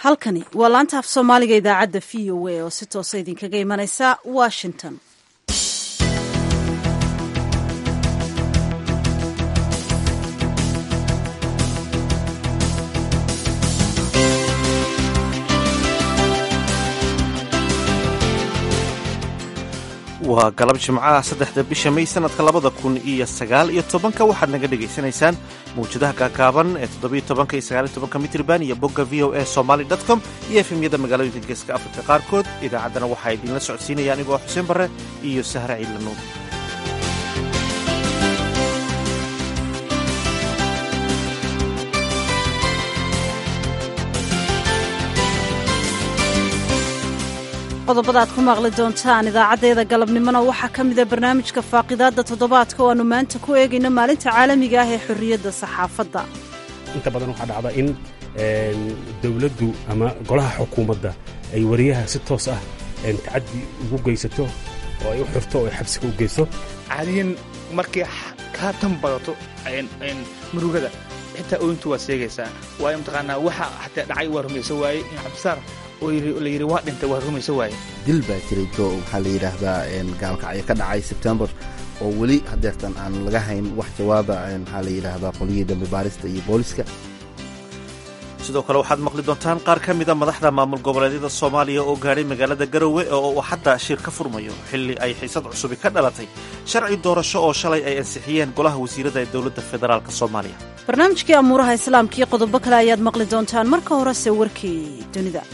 halkani waa laanta af soomaaliga idaacadda v o a oo si toosa idinkaga imanaysa washington waa galab jimcaha saddexda bisha may sanadka labada kun iyo sagaal iyo tobanka waxaad naga dhegaysanaysaan mawjadaha gaagaaban ee toddobiyo tobanka iyo sagaal iyo tobanka mitrban iyo bogga v o a somaly dot com iyo efemyada magaalooyinka geeska afrika qaarkood idaacaddana waxaa idinla socodsiinaya anigoo xuseen barre iyo sahre ciidlanuur qodobada aad ku maqli doontaan idaacaddeeda galabnimona waxaa ka mida barnaamijka faaqidaadda toddobaadka oo aanu maanta ku eegayno maalinta caalamiga ah ee xorriyadda saxaafadda inta badan waxaa dhacda in dowladdu ama golaha xukuumadda ay wariyaha si toos ah tacaddi ugu geysato oo ay u xirto oo ay xabsiga u geyso caadiyan markay kaa tan badato murugada xitaa ooyintu waad sheegaysaa waayo mataqaanaa waxa xataa dhacay waa rumayso waaye in cabdisaar la yidhi waa dhintay waa rumayso waaye dil baa jiray jo waxaa la yidhaahdaa gaalkacyo ka dhacay sebtembar oo weli hadeertan aan laga hayn wax jawaaba maxaa la yidhaahdaa qolyihii dambe baarista iyo booliska sidoo kale waxaad maqli doontaan qaar ka mida madaxda maamul goboleedyada soomaaliya oo gaadhay magaalada garowe oo uu hadda shir ka furmayo xilli ay xiisad cusubi ka dhalatay sharci doorasho oo shalay ay ansixiyeen golaha wasiirada ee dowladda federaalk soomaaliya barnaamijkii amuuraha islaamka iyo qodobo kale ayaad maqli doontaan marka horese warkii dunida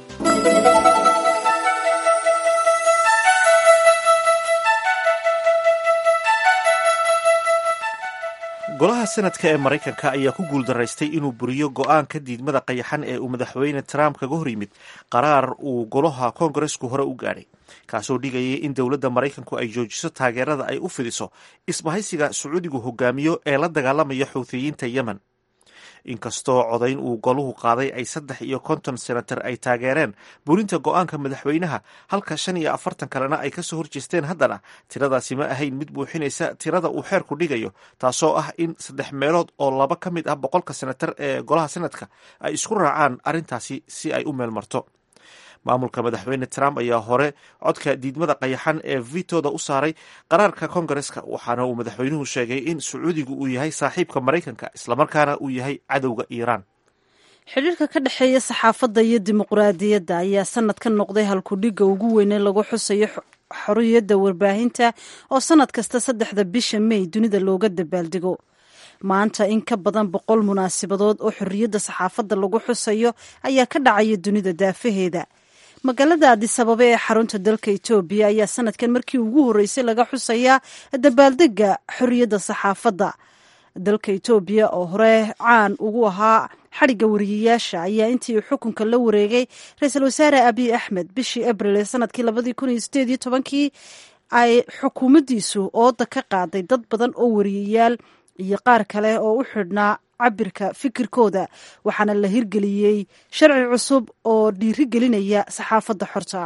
golaha sanadka ee maraykanka ayaa ku guuldaraystay inuu buriyo go'aanka diidmada qayaxan ee uu madaxweyne trump kaga hor yimid qaraar uu golaha koongaresku hore u gaadhay kaasoo dhigayay in dowladda maraykanku ay joojiso taageerada ay u fidiso isbahaysiga sacuudigu hogaamiyo ee la dagaalamaya xuuthiyiinta yemen inkastoo codayn uu goluhu qaaday ay saddex iyo konton senatar ay taageereen burinta go'aanka madaxweynaha halka shan iyo afartan kalena ay kasoo horjeesteen haddana tiradaasi ma ahayn mid buuxinaysa tirada uu xeerku dhigayo taasoo ah in saddex meelood oo laba ka mid ah boqolka senatar ee golaha senadka ay isku raacaan arrintaasi si ay u meel marto maamulka madaxweyne trump ayaa hore codka diidmada qayaxan ee vitooda u saaray qaraarka kongareska waxaana uu madaxweynuhu sheegay in sacuudigu uu yahay saaxiibka maraykanka islamarkaana uu yahay cadowga iiraan xidhiirka ka dhexeeya saxaafadda iyo dimuqraadiyadda ayaa sanadkan noqday halkudhigga ugu weyne lagu xusayo xorriyadda warbaahinta oo sanad kasta saddexda bisha may dunida looga dabaaldego maanta in ka badan boqol munaasabadood oo xorriyadda saxaafadda lagu xusayo ayaa ka dhacaya dunida daafaheeda magaalada adisababa ee xarunta dalka etoobiya ayaa sanadkan markii ugu horreysay laga xusayaa dabaaldega xorriyadda saxaafadda dalka etoobiya oo hore caan ugu ahaa xadhigga wariyayaasha ayaa intii uu xukunka la wareegay ra-iisul wasaare abiy axmed bishii abril ee sanadkii labadii kun iyo sideed iyo tobankii ay xukuumaddiisu ooda ka qaaday dad badan oo wariyayaal iyo qaar kale oo u xidhnaa cabirka fikirkooda waxaana la hirgeliyey sharci cusub oo dhiirigelinaya saxaafadda xorta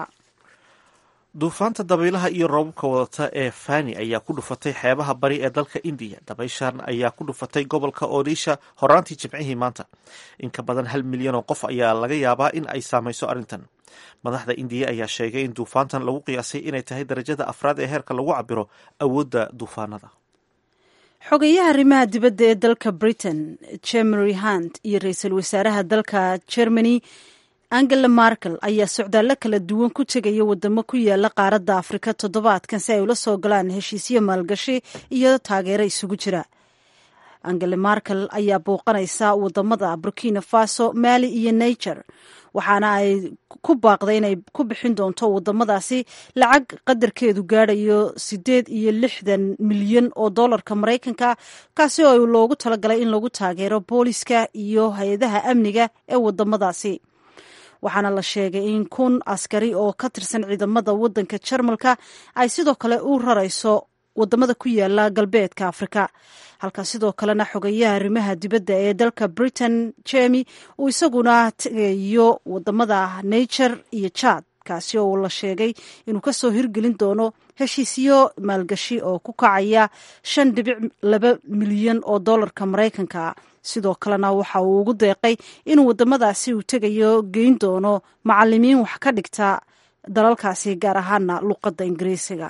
duufaanta dabaylaha iyo roobabka wadata ee fani ayaa ku dhufatay xeebaha bari ee dalka indiya dabayshan ayaa ku dhufatay gobolka odisha horaantii jimcihii maanta in ka badan hal milyan oo qof ayaa laga yaabaa in ay saamayso arrintan madaxda indiya ayaa sheegay in duufaantan lagu qiyaasay inay tahay darajada afraad ee heerka lagu cabiro awoodda duufaanada xogeyaha arrimaha dibadda ee dalka britain jemery hunt iyo ra-iisul wasaaraha dalka germany angela markel ayaa socdaallo kala duwan ku tegaya wadamo ku yaala qaaradda afrika toddobaadkan si ay ula soo galaan heshiisyo maalgashi iyo taageero isugu jira angela markel ayaa bouqanaysa wadamada burkina faso mali iyo niger waxaana ay ku baaqday inay ku bixin doonto wadamadaasi lacag qadarkeedu gaadhayo sideed iyo lixdan milyan oo dollarka maraykanka kaasi oo loogu talagalay in lagu taageero booliska iyo hay-adaha amniga ee wadamadaasi waxaana la sheegay in kun askari oo ka tirsan ciidamada wadanka jarmalka ay sidoo kale u rarayso wadamada ku yaala galbeedka afrika halka sidoo kalena xogeyaha arrimaha dibadda ee dalka britain jemi uu isaguna tegayo wadamada niger iyo jad kaasi oo la sheegay inuu kasoo hirgelin doono heshiisyo maalgashi oo ku kacaya shan dhibic laba milyan oo dollarka maraykanka sidoo kalena waxa uu ugu deeqay inuu waddamadaasi uu tegayo geyn doono macalimiin wax ka dhigta dalalkaasi gaar ahaana luqadda ingiriisiga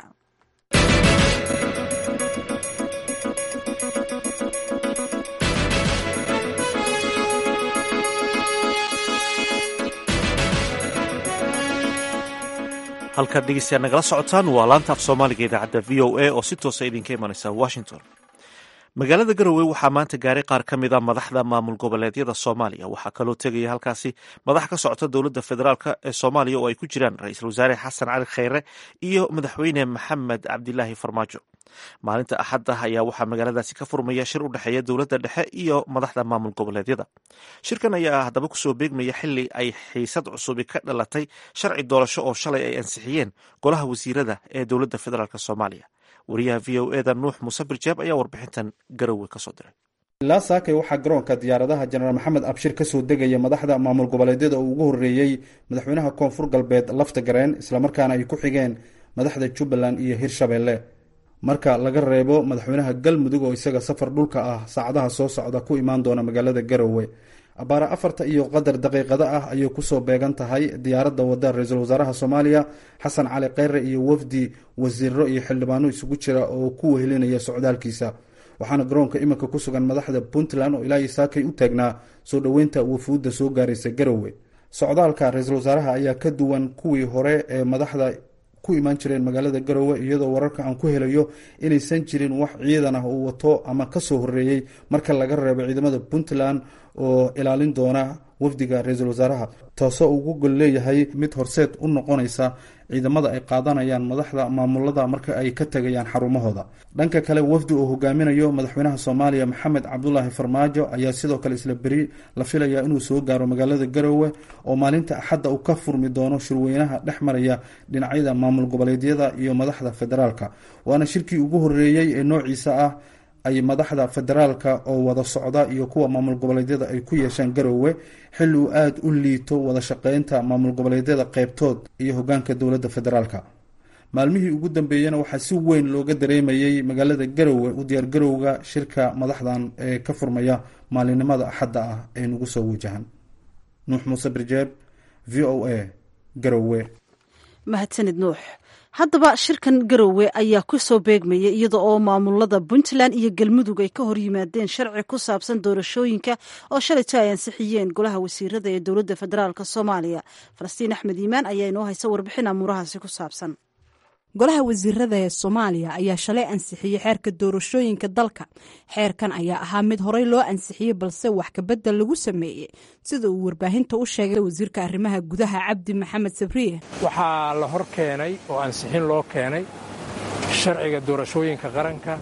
halkaad dhegeystayaa nagala socotaan waa laanta af soomaaliga idaacadda v o a oo si toosa idinka imanaysa washington magaalada garowe waxaa maanta gaaray qaar ka mid a madaxda maamul goboleedyada soomaaliya waxaa kaloo tegaya halkaasi madax ka socota dowladda federaalk ee soomaaliya oo ay ku jiraan ra-iisul wasaare xasan cali kheyre iyo madaxweyne maxamed cabdilaahi farmaajo maalinta axadda ayaa waxaa magaaladaasi ka furmaya shir u dhexeeya dowladda dhexe iyo madaxda maamul goboleedyada shirkan ayaa haddaba kusoo beegmaya xili ay xiisad cusubi ka dhalatay sharci doorasho oo shalay ay ansixiyeen golaha wasiirada ee dowladda federaalk soomaaliya wariyaha v o eda nuux muuse birjeeb ayaa warbixintan garowe kasoo diray ilaa saakay waxaa garoonka diyaaradaha jenaraal maxamed abshir kasoo degaya madaxda maamul goboleedyada uu ugu horreeyey madaxweynaha koonfur galbeed lafta gareen islamarkaana ay ku xigeen madaxda jubbaland iyo hirshabeelle marka laga reebo madaxweynaha galmudug oo isaga safar dhulka ah saacadaha soo socda ku imaan doona magaalada garowe abaara afarta iyo qadar daqiiqado ah ayay kusoo beegan tahay diyaaradda wadda ra-iisul wasaaraha soomaaliya xasan cali kheyre iyo wafdi wasiiro iyo xildhibaano isugu jira oo ku wehelinaya socdaalkiisa waxaana garoonka iminka ku sugan madaxda puntland oo ilaa iyo saakay u taagnaa soo dhoweynta wafuudda soo gaaraysa garowe socdaalka ra-iisul wasaaraha ayaa ka duwan kuwii hore ee madaxda ku imaan jireen magaalada garowe iyadoo wararka aan ku helayo inaysan jirin wax ciidan ah uu wato ama kasoo horeeyey marka laga reebo ciidamada puntland oo ilaalin doona wafdiga ra-iisul wasaaraha taasoo ugu gol leeyahay mid horseed u noqonaysa ciidamada ay qaadanayaan madaxda maamulada marka ay ka tegayaan xarumahooda dhanka kale wafdi uu hogaaminayo madaxweynaha soomaaliya maxamed cabdulaahi farmaajo ayaa sidoo kale isla beri la filayaa inuu soo gaaro magaalada garowe oo maalinta axadda uu ka furmi doono shirweynaha dhex maraya dhinacyada maamul goboleedyada iyo madaxda federaalka waana shirkii ugu horeeyey ee noociisa ah ay madaxda federaalka oo wada socda iyo kuwa maamul goboleedyada ay ku yeeshaan garowe xilli uu aada u liito wada shaqeynta maamul goboleedyada qeybtood iyo hogaanka dowladda federaalka maalmihii ugu dambeeyena waxaa si weyn looga dareemayey magaalada garowe u diyaargarowga shirka madaxdan ee ka furmaya maalinimada axadda ah ee nagu soo wajahan nuux muuse birjeeb v o a garowe mahadsanid nuux haddaba shirkan garowe ayaa ku soo beegmaya iyada oo maamulada puntland iyo galmudug ay ka hor yimaadeen sharci ku saabsan doorashooyinka oo shalayto ay ansixiyeen golaha wasiirada ee dowladda federaalk soomaaliya falastiin axmed iimaan ayaa inoo haysa warbixin amuurahaasi ku saabsan golaha wasiirada ee soomaaliya ayaa shalay ansixiyey xeerka doorashooyinka dalka xeerkan ayaa ahaa mid horey loo ansixiyey balse wax kabedel lagu sameeyey sida uu warbaahinta u sheegay wasiirka arrimaha gudaha cabdi maxamed sabriye waxaa la hor keenay oo ansixin loo keenay sharciga doorashooyinka qaranka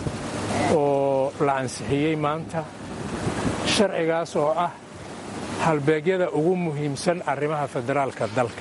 oo la ansixiyey maanta sharcigaas oo ah halbeegyada ugu muhiimsan arrimaha federaalka dalka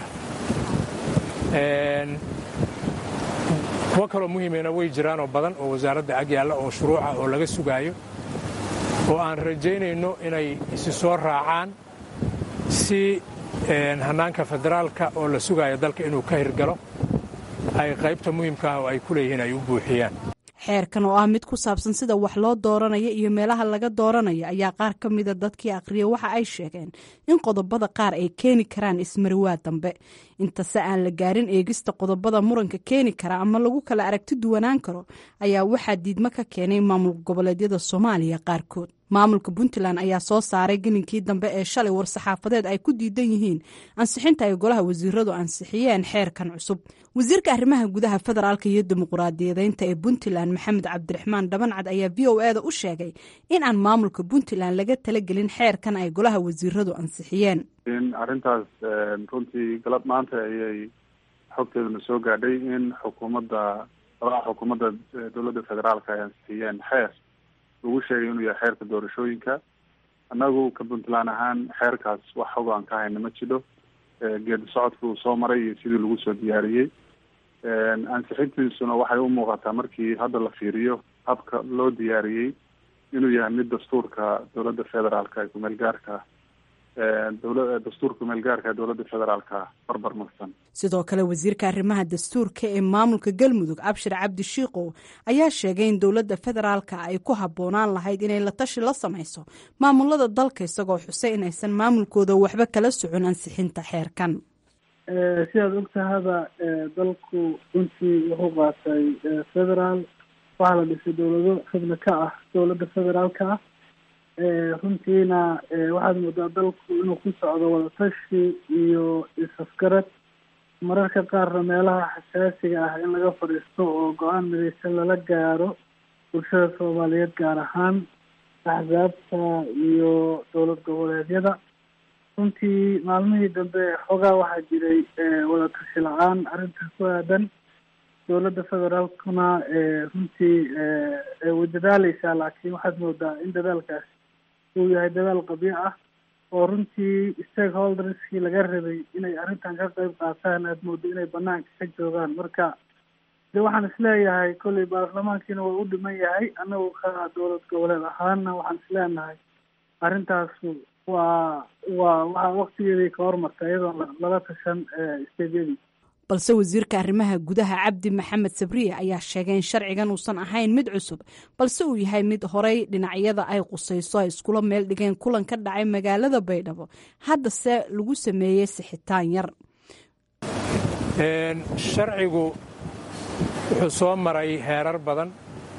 kuwo kaloo muhiimena way jiraanoo badan oo wasaaradda ag yaalla oo shuruuca oo laga sugaayo oo aan rajaynayno inay isi soo raacaan si hannaanka federaalka oo la sugaayo dalka inuu ka hirgalo ay qaybta muhiimka ah oo ay ku leeyihiin ay u buuxiyaan xeerkan oo ah mid ku saabsan sida wax loo dooranayo iyo meelaha laga dooranayo ayaa qaar ka mida dadkii aqriya waxa ay sheegeen in qodobada qaar ay keeni karaan ismariwaa dambe intase aan la gaarin eegista qodobada muranka keeni kara ama lagu kala aragti duwanaan karo ayaa waxaa diidmo ka keenay maamul goboleedyada soomaaliya qaarkood maamulka puntland ayaa soo saaray gelinkii dambe ee shalay war-saxaafadeed ay ku diidan yihiin ansixinta ay golaha wasiiradu ansixiyeen xeerkan cusub wasiirka arrimaha gudaha federaalka iyo dimuquraadiyadeynta ee puntland maxamed cabdiraxmaan dhabancad ayaa v o eda u sheegay in aan maamulka puntland laga talagelin xeerkan ay golaha wasiiradu ansixiyeen in arrintaas runtii galab maanta ayay xogteeduna soo gaadhay in xukuumadda golaha xukuumadda dowladda federaalka ay ansixiyeen xeer lagu sheegay inuu yahay xeerka doorashooyinka annagu ka puntland ahaan xeerkaas wax xog aan ka hayna ma jidho geedi socodka uu soo maray iyo sidii lagu soo diyaariyey ansixintiisuna waxay u muuqataa markii hadda la fiiriyo habka loo diyaariyey inuu yahay mid dastuurka dowladda federaalka ee kumeel gaarka dowla dastuurka meelgaarka dowladda federaalka barbar marsan sidoo kale wasiirka arrimaha dastuurka ee maamulka galmudug abshir cabdi shiikow ayaa sheegay in dowladda federaalka ay ku habboonaan lahayd inay la tashi la samayso maamulada dalka isagoo xusay inaysan maamulkooda waxba kala socon ansixinta xeerkan sidaad ogtahaba dalku runtii wuxuu qaatay federaal waxaa la dhisay dowlado xubno ka ah dowladda federaalka ah runtiina waxaad moodaa dalku inuu ku socdo wadatashi iyo is-afgarad mararka qaarna meelaha xasaasiga ah in laga fadhiisto oo go-aan midaysan lala gaaro bulshada soomaaliyeed gaar ahaan axsaabta iyo dowlad goboleedyada runtii maalmihii dambe xoogaa waxaa jiray wadatashi la-aan arrintaas ku aadan dowladda federaalkuna runtii way dadaaleysaa laakiin waxaad moodaa in dadaalkaas uu yahay dadaal qabyo ah oo runtii stakeholderskii laga rabay inay arrintan ka qeyb qaataan aada moodo inay banaanka ka joogaan marka de waxaan isleeyahay kolley baarlamaankiina waa u dhiman yahay annagu ka dowlad goboleed ahaana waxaan isleenahay arrintaasu waa waa waxaa waktigeedii ka hormarta iyadoo lala tashan steedyadii balse wasiirka arrimaha gudaha cabdi maxamed sabriye ayaa sheegay in sharcigan uusan ahayn mid cusub balse uu yahay mid horey dhinacyada ay qusayso ay iskula meel dhigeen kulan ka dhacay magaalada baydhabo haddase lagu sameeyey sixitaan yar sharcigu wuxuu soo maray heerar badan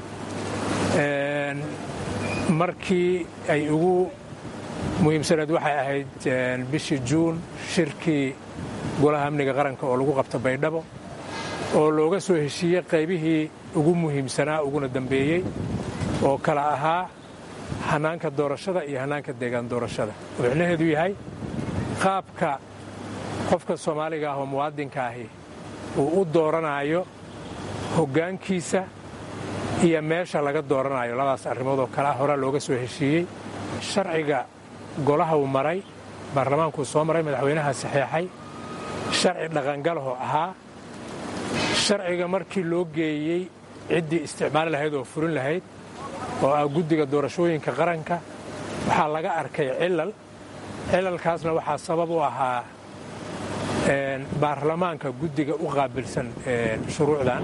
markii ay ugu muhiimsaneed waxay ahayd bishii juun shirkii golaha amniga qaranka oo lagu qabta baydhabo oo looga soo heshiiyey qaybihii ugu muhiimsanaa uguna dambeeyey oo kala ahaa hannaanka doorashada iyo hannaanka deegaan doorashada oo micnaheedu yahay qaabka qofka soomaaliga ah oo muwaadinka ahi uu u dooranaayo hoggaankiisa iyo meesha laga dooranayo labadaas arrimood oo kale ah horaa looga soo heshiiyey sharciga golaha uu maray baarlamaankuu soo maray madaxweynaha saxeexay sharci dhaqangalahoo ahaa sharciga markii loo geeyey ciddii isticmaali lahayd oo furin lahayd oo ah guddiga doorashooyinka qaranka waxaa laga arkay cilal cilalkaasna waxaa sabab u ahaa baarlamaanka guddiga u qaabilsan shuruucdan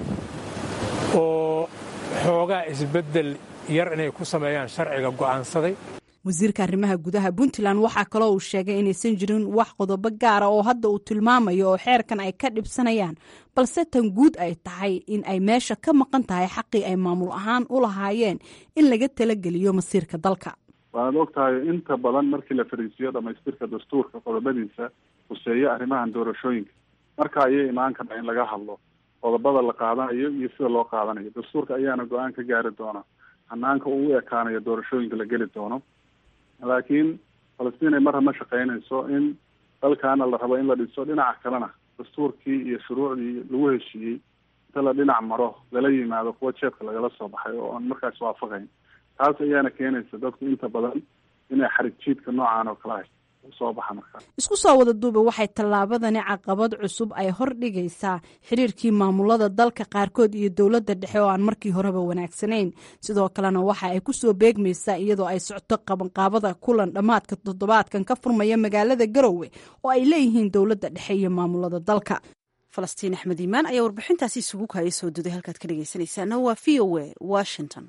oo xoogaa isbeddel yar inay ku sameeyaan sharciga go'aansaday wasiirka arrimaha gudaha puntland waxaa kaloo uu sheegay inaysan jirin wax qodobo gaara oo hadda uu tilmaamayo oo xeerkan ay ka dhibsanayaan balse tan guud ay tahay in ay meesha ka maqan tahay xaqii ay maamul ahaan u lahaayeen in laga talageliyo masiirka dalka waanaad og tahay inta badan markii la fariisiyo dhamaystirka dastuurka qodobadiisa huseeyo arrimahan doorashooyinka marka ayay imaan kartaa in laga hadlo qodobada la qaadanayo iyo sida loo qaadanayo dastuurka ayaana go-aan ka gaari doona hanaanka uu u ekaanayo doorashooyinka la geli doono laakiin falastiin ay marra ma shaqaynayso in dalkaana la rabo in la dhiso dhinaca kalena dastuurkii iyo shuruucdii lagu heshiiyey inta la dhinac maro lala yimaado kuwa jeebka lagala soo baxay oo aan markaas waafaqayn taas ayaana keenaysa dadku inta badan inay xarig jiidka noocan oo kale hay soo baxa markaa isku soo wada duuba waxay tallaabadani caqabad cusub ay hor dhigaysaa xiriirkii maamulada dalka qaarkood iyo dowladda dhexe oo aan markii horeba wanaagsanayn sidoo kalena waxa ay ku soo beegmaysaa iyadoo ay socto qabanqaabada kulan dhammaadka toddobaadkan ka furmaya magaalada garowe oo ay leeyihiin dowladda dhexe iyo maamulada dalka falastiin axmed iimaan ayaa warbixintaasi isugu kaaya soo duday halkaad ka dhegeysanaysaana waa v o a washington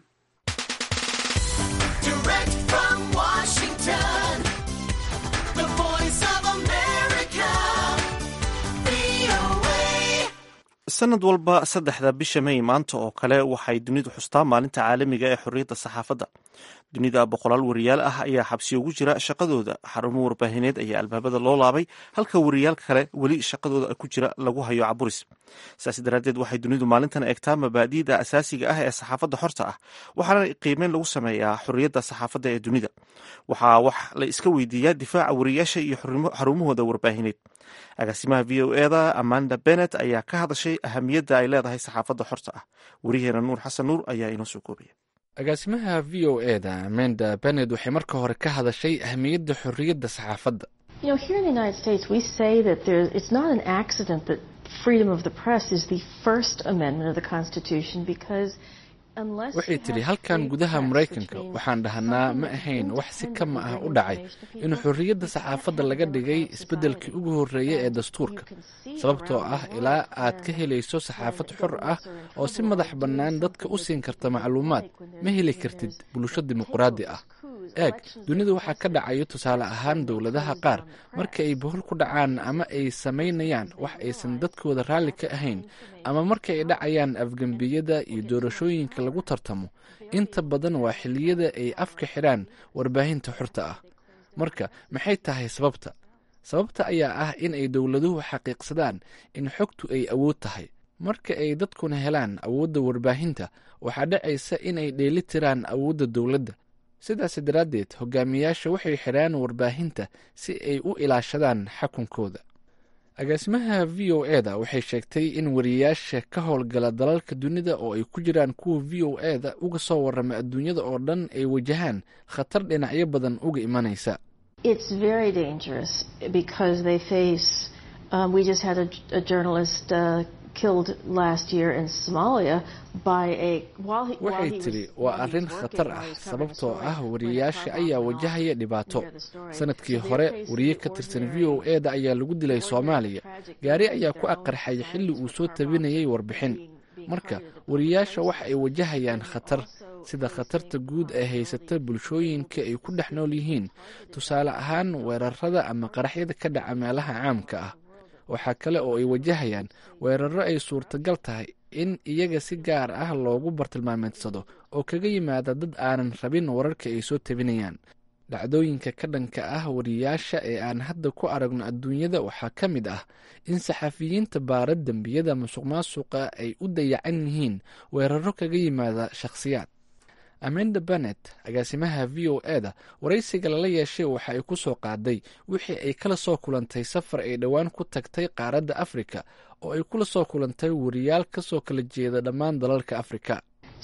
sanad walba saddexda bisha may maanta oo kale waxay dunidu xustaa maalinta caalamiga ee xorriyadda saxaafadda dunida boqolaal wariyaal ah ayaa xabsi ugu jira shaqadooda xarumo warbaahineed ayaa albaabada loo laabay halka wariyaal kale weli shaqadooda ku jira lagu hayo caburis saas daraaddeed waxay dunidu maalintan eegtaa mabaadi'da asaasiga ah ee saxaafadda xorta ah waxaana qiimeyn lagu sameeyaa xorriyadda saxaafadda ee dunida waxaa wax la iska weydiiyaa difaaca wariyaasha iyo xarumahooda warbaahineed agaasimaha v o eda amanda benet ayaa ka hadashay ahamiyadda ay leedahay saxaafadda xorta ah wariyaheena nuur xasan nuur ayaa inoo soo koobaya agaasimaha v o eda amanda benet waxay marka hore ka hadashay ahamiyadda xorriyadda saxaafadda waxay tidhi halkan gudaha maraykanka waxaan dhahnaa ma ahayn wax si kama ah u dhacay in xorriyadda saxaafadda laga dhigay isbeddelkii ugu horreeya ee dastuurka sababtoo ah ilaa aad ka helayso saxaafad xor ah oo si madax bannaan dadka u siin karta macluumaad ma heli kartid bulsho dimuqraadi ah eeg dunida waxaa ka dhacayo tusaale ahaan dowladaha qaar marka ay bohol ku dhacaan ama ay samaynayaan wax aysan dadkooda raalli ka ahayn ama marka ay dhacayaan afgembiyada iyo doorashooyinka lagu tartamo inta badan waa xilliyada ay afka xidhaan warbaahinta xorta ah marka maxay tahay sababta sababta ayaa ah in ay dowladuhu xaqiiqsadaan in xogtu ay awood tahay marka ay dadkuna helaan awoodda warbaahinta waxaa dhacaysa in ay dheeli tiraan awoodda dowladda sidaas daraaddeed hogaamiyaasha waxay xidhaan warbaahinta si ay u ilaashadaan xakunkooda agaasimaha v o e da waxay sheegtay in wariyayaasha ka howlgala dalalka dunida oo ay ku jiraan kuwa v o e da uga soo warrama adduunyada oo dhan ay wajahaan khatar dhinacyo badan uga imanaysa waxay tidhi waa arrin khatar ah sababtoo ah wariyayaasha ayaa wajahaya dhibaato sanadkii hore wariye ka tirsan v o e da ayaa lagu dilay soomaaliya gaari ayaa ku aqarxay xilli uu soo tabinayay warbixin marka wariyayaasha waxa ay wajahayaan khatar sida khatarta guud ee haysata bulshooyinka ay ku dhex nool yihiin tusaale ahaan weerarada ama qaraxyada ka dhaca meelaha caamka ah waxaa kale oo ay wajahayaan weeraro ay suurtagal tahay in iyaga si gaar ah loogu bartilmaameedsado oo kaga yimaada dad aanan rabin wararka ay soo tabinayaan dhacdooyinka ka dhanka ah wariyayaasha ee aan hadda ku aragno adduunyada waxaa ka mid ah in saxafiyiinta baara dembiyada musuq maasuqa ay u dayacan yihiin weeraro kaga yimaada shakhsiyaad amanda bennet agaasimaha v o e da waraysiga lala yeeshay waxa ay ku soo qaaday wixii ay kala soo kulantay safar ay dhowaan ku tagtay qaaradda afrika oo ay kula soo kulantay wariyaal ka soo kala jeeda dhammaan dalalka afrika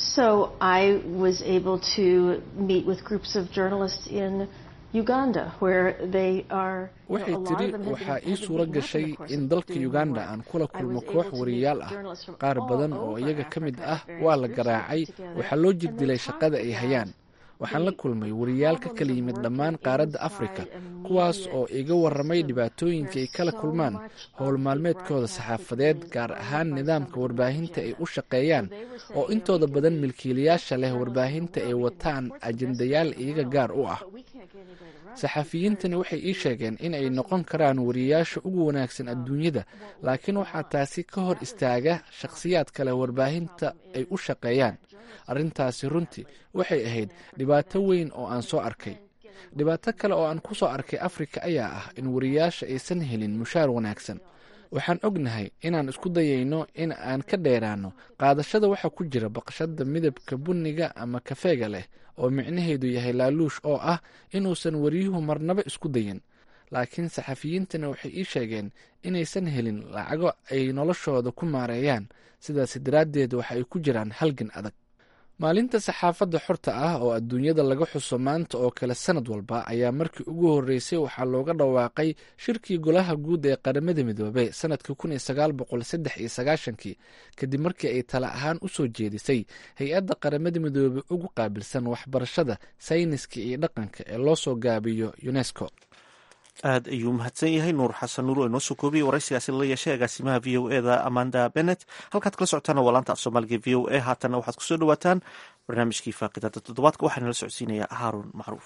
waxay tidhi waxaa ii suuro gashay in dalka uganda aan kula kulmo koox wariyayaal ah qaar badan oo iyaga ka mid ah waa la garaacay waxaa loo jirdilay shaqada ay hayaan waxaan la kulmay wariyaal ka kala yimid dhammaan qaaradda afrika kuwaas oo iga warramay dhibaatooyinka ay kala kulmaan howl maalmeedkooda saxaafadeed gaar ahaan nidaamka warbaahinta ay u shaqeeyaan oo intooda badan milkiilayaasha leh warbaahinta ay wataan ajendayaal iyaga gaar u ah saxafiyiintani waxay ii sheegeen in ay noqon karaan wariyayaasha ugu wanaagsan adduunyada laakiin waxaa taasi ka hor istaaga shakhsiyaad kale warbaahinta ay u shaqeeyaan arrintaasi runtii waxay ahayd dhibaato weyn oo aan soo arkay dhibaato kale oo aan ku soo arkay afrika ayaa ah in wariyayaasha aysan helin mushaar wanaagsan waxaan ognahay inaan isku dayayno in aan ka dheeraano qaadashada waxa ku jira baqshada midabka bunniga ama kafeega leh oo micnaheedu yahay laaluush oo ah inuusan wariyuhu marnaba isku dayin laakiin saxafiyiintana waxay ii sheegeen inaysan helin lacago ay noloshooda ku maareeyaan sidaas daraaddeed waxa ay ku jiraan halgan adag maalinta saxaafadda xorta ah oo adduunyada laga xuso maanta oo kale sanad walba ayaa markii ugu horreysay waxaa looga dhawaaqay shirkii golaha guud ee qaramada midoobey sanadkii kun iyo sagaal boqol saddex iyo sagaashankii kadib markii ay tala ahaan u soo jeedisay hay-adda qaramada midoobey ugu qaabilsan waxbarashada sayniska iyo dhaqanka ee loo soo gaabiyo unesco aad ayuu mahadsan yahay nuur xasan nuur oo inoo soo koobiyey waraysigaasi lala yeeshay agaasimaha v o e da amanda bennet halkaad kala socotaana waa laanta af soomaaliga v o e haatanna waxaad kusoo dhawaataan barnaamijkii faaqidada toddobaadka waxaana la socodsiinayaa haaruun macruuf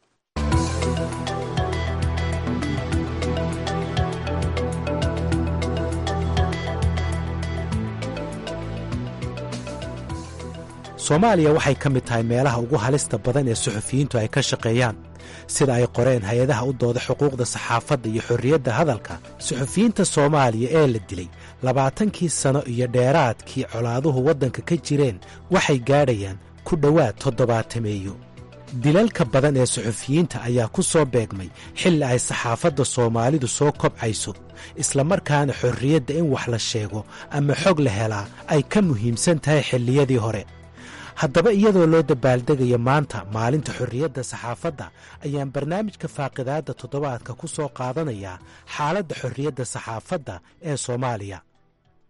soomaaliya waxay ka mid tahay meelaha ugu halista badan ee suxufiyiintu ay ka shaqeeyaan sida ay qoreen hay-adaha u dooda xuquuqda saxaafadda iyo xorriyadda hadalka suxufiyiinta soomaaliya ee la dilay labaatankii sano iyo dheeraadkii colaaduhu waddanka ka jireen waxay gaadhayaan ku dhowaad toddobaatameeyo dilalka badan ee suxufiyiinta ayaa ku soo beegmay xilli ay saxaafadda soomaalidu soo kobcayso islamarkaana xorriyadda in wax la sheego ama xog la helaa ay ka muhiimsan tahay xilliyadii hore haddaba iyadoo loo dabaaldegayo maanta maalinta xorriyadda saxaafadda ayaan barnaamijka faaqidaadda toddobaadka ku soo qaadanayaa xaaladda xorriyadda saxaafadda ee soomaaliya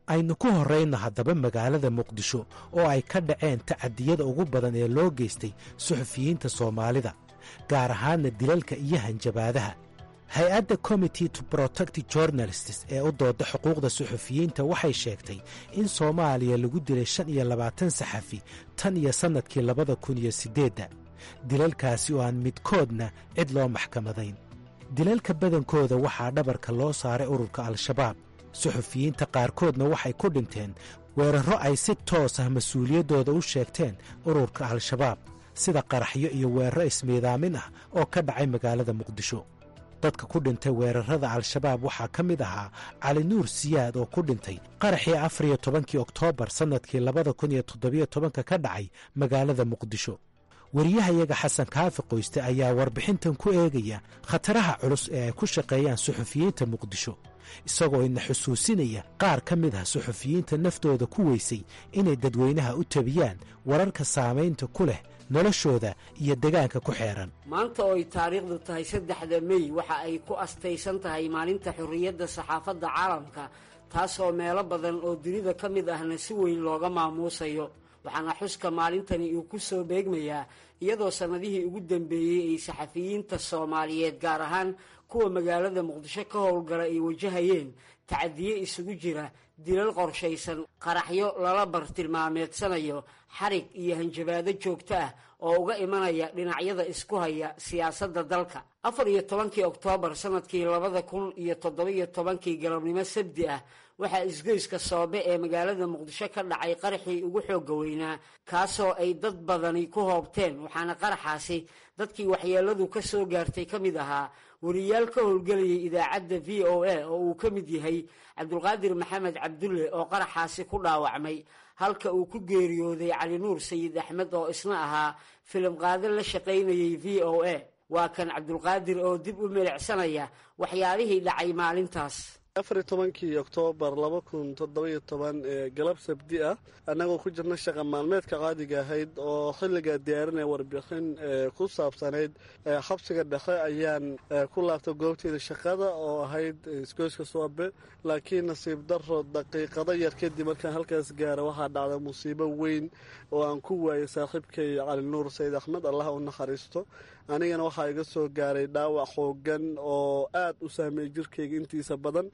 aynu ku horrayno haddaba magaalada muqdisho oo ay ka dhaceen tacadiyada ugu badan ee loo geystay suxufiyiinta soomaalida gaar ahaanna dilalka iyo hanjabaadaha hay-adda committee to protect journalists ee u dooda xuquuqda suxufiyiinta waxay sheegtay in soomaaliya lagu dilay shan iyo labaatan saxafi tan iyo sannadkii labada kun iyo siddeedda dilalkaasi oo aan midkoodna cid loo maxkamadayn dilalka badankooda waxaa dhabarka loo saaray ururka al-shabaab suxufiyiinta qaarkoodna waxay ku dhinteen weerarro ay si toos ah mas-uuliyaddooda u sheegteen ururka al-shabaab sida qaraxyo iyo weeraro ismiidaamin ah oo ka dhacay magaalada muqdisho dadka ku dhintay weerarrada al-shabaab waxaa ka mid ahaa cali nuur siyaad oo ku dhintay qaraxii afar iyo tobankii oktoobar sannadkii labada kun iyo toddobiyo tobanka ka dhacay magaalada muqdisho wariyahayaga xasan kaafi qoyste ayaa warbixintan ku eegaya khataraha culus ee ay ku shaqeeyaan suxufiyiinta muqdisho isagoo ina xusuusinaya qaar ka mid ah suxufiyiinta naftooda ku weysay inay dadweynaha u tabiyaan wararka saamaynta ku leh noloshooda iyo degaanka ku xeeran maanta oo ay taariikhdu tahay saddexda mey waxa ay ku astaysan tahay maalinta xorriyadda saxaafadda caalamka taasoo meelo badan oo dunida ka mid ahna si weyn looga maamuusayo waxaana xuska maalintani uu ku soo beegmayaa iyadoo sannadihii ugu dambeeyey ay saxafiyiinta soomaaliyeed gaar ahaan kuwa magaalada muqdisho ka howlgala ay wajahayeen tacadiye isugu jira dilal qorshaysan qaraxyo lala bartilmaameedsanayo xarig iyo hanjabaado joogto ah oo uga imanaya dhinacyada isku haya siyaasadda dalka afar iyo tobankii oktoobar sannadkii labada kun iyo toddobiyo tobankii galabnimo sabdi ah waxaa isgoyska soobe ee magaalada muqdisho ka dhacay qaraxii ugu xoogga weynaa kaasoo ay dad badani ku hoobteen waxaana qaraxaasi dadkii waxyeelladu ka soo gaartay ka mid ahaa wariyaal ka howlgelayay idaacadda v o a oo uu ka mid yahay cabdulqaadir maxamed cabdulle oo qaraxaasi ku dhaawacmay halka uu ku geeriyooday cali nuur sayid axmed oo isna ahaa filim qaado la shaqaynayay v o a waa kan cabdulqaadir oo dib u milicsanaya waxyaabihii dhacay maalintaas afar iyo tobankii oktoobar laba kun toddobiyo toban ee galab sabdi ah annagoo ku jirna shaqa maalmeedka caadiga ahayd oo xilligaa diyaarinaya warbixin ku saabsanayd xabsiga dhexe ayaan ku laabtay goobteeda shaqada oo ahayd isgoyska soobe laakiin nasiib daro daqiiqado yar kadib markaan halkaas gaara waxaa dhacday musiibo weyn oo aan ku waayay saaxiibkay cali nuur sayid axmed allah u naxariisto anigana waxaa iga soo gaaray dhaawac xoogan oo aad u saameeyey jirkayga intiisa badan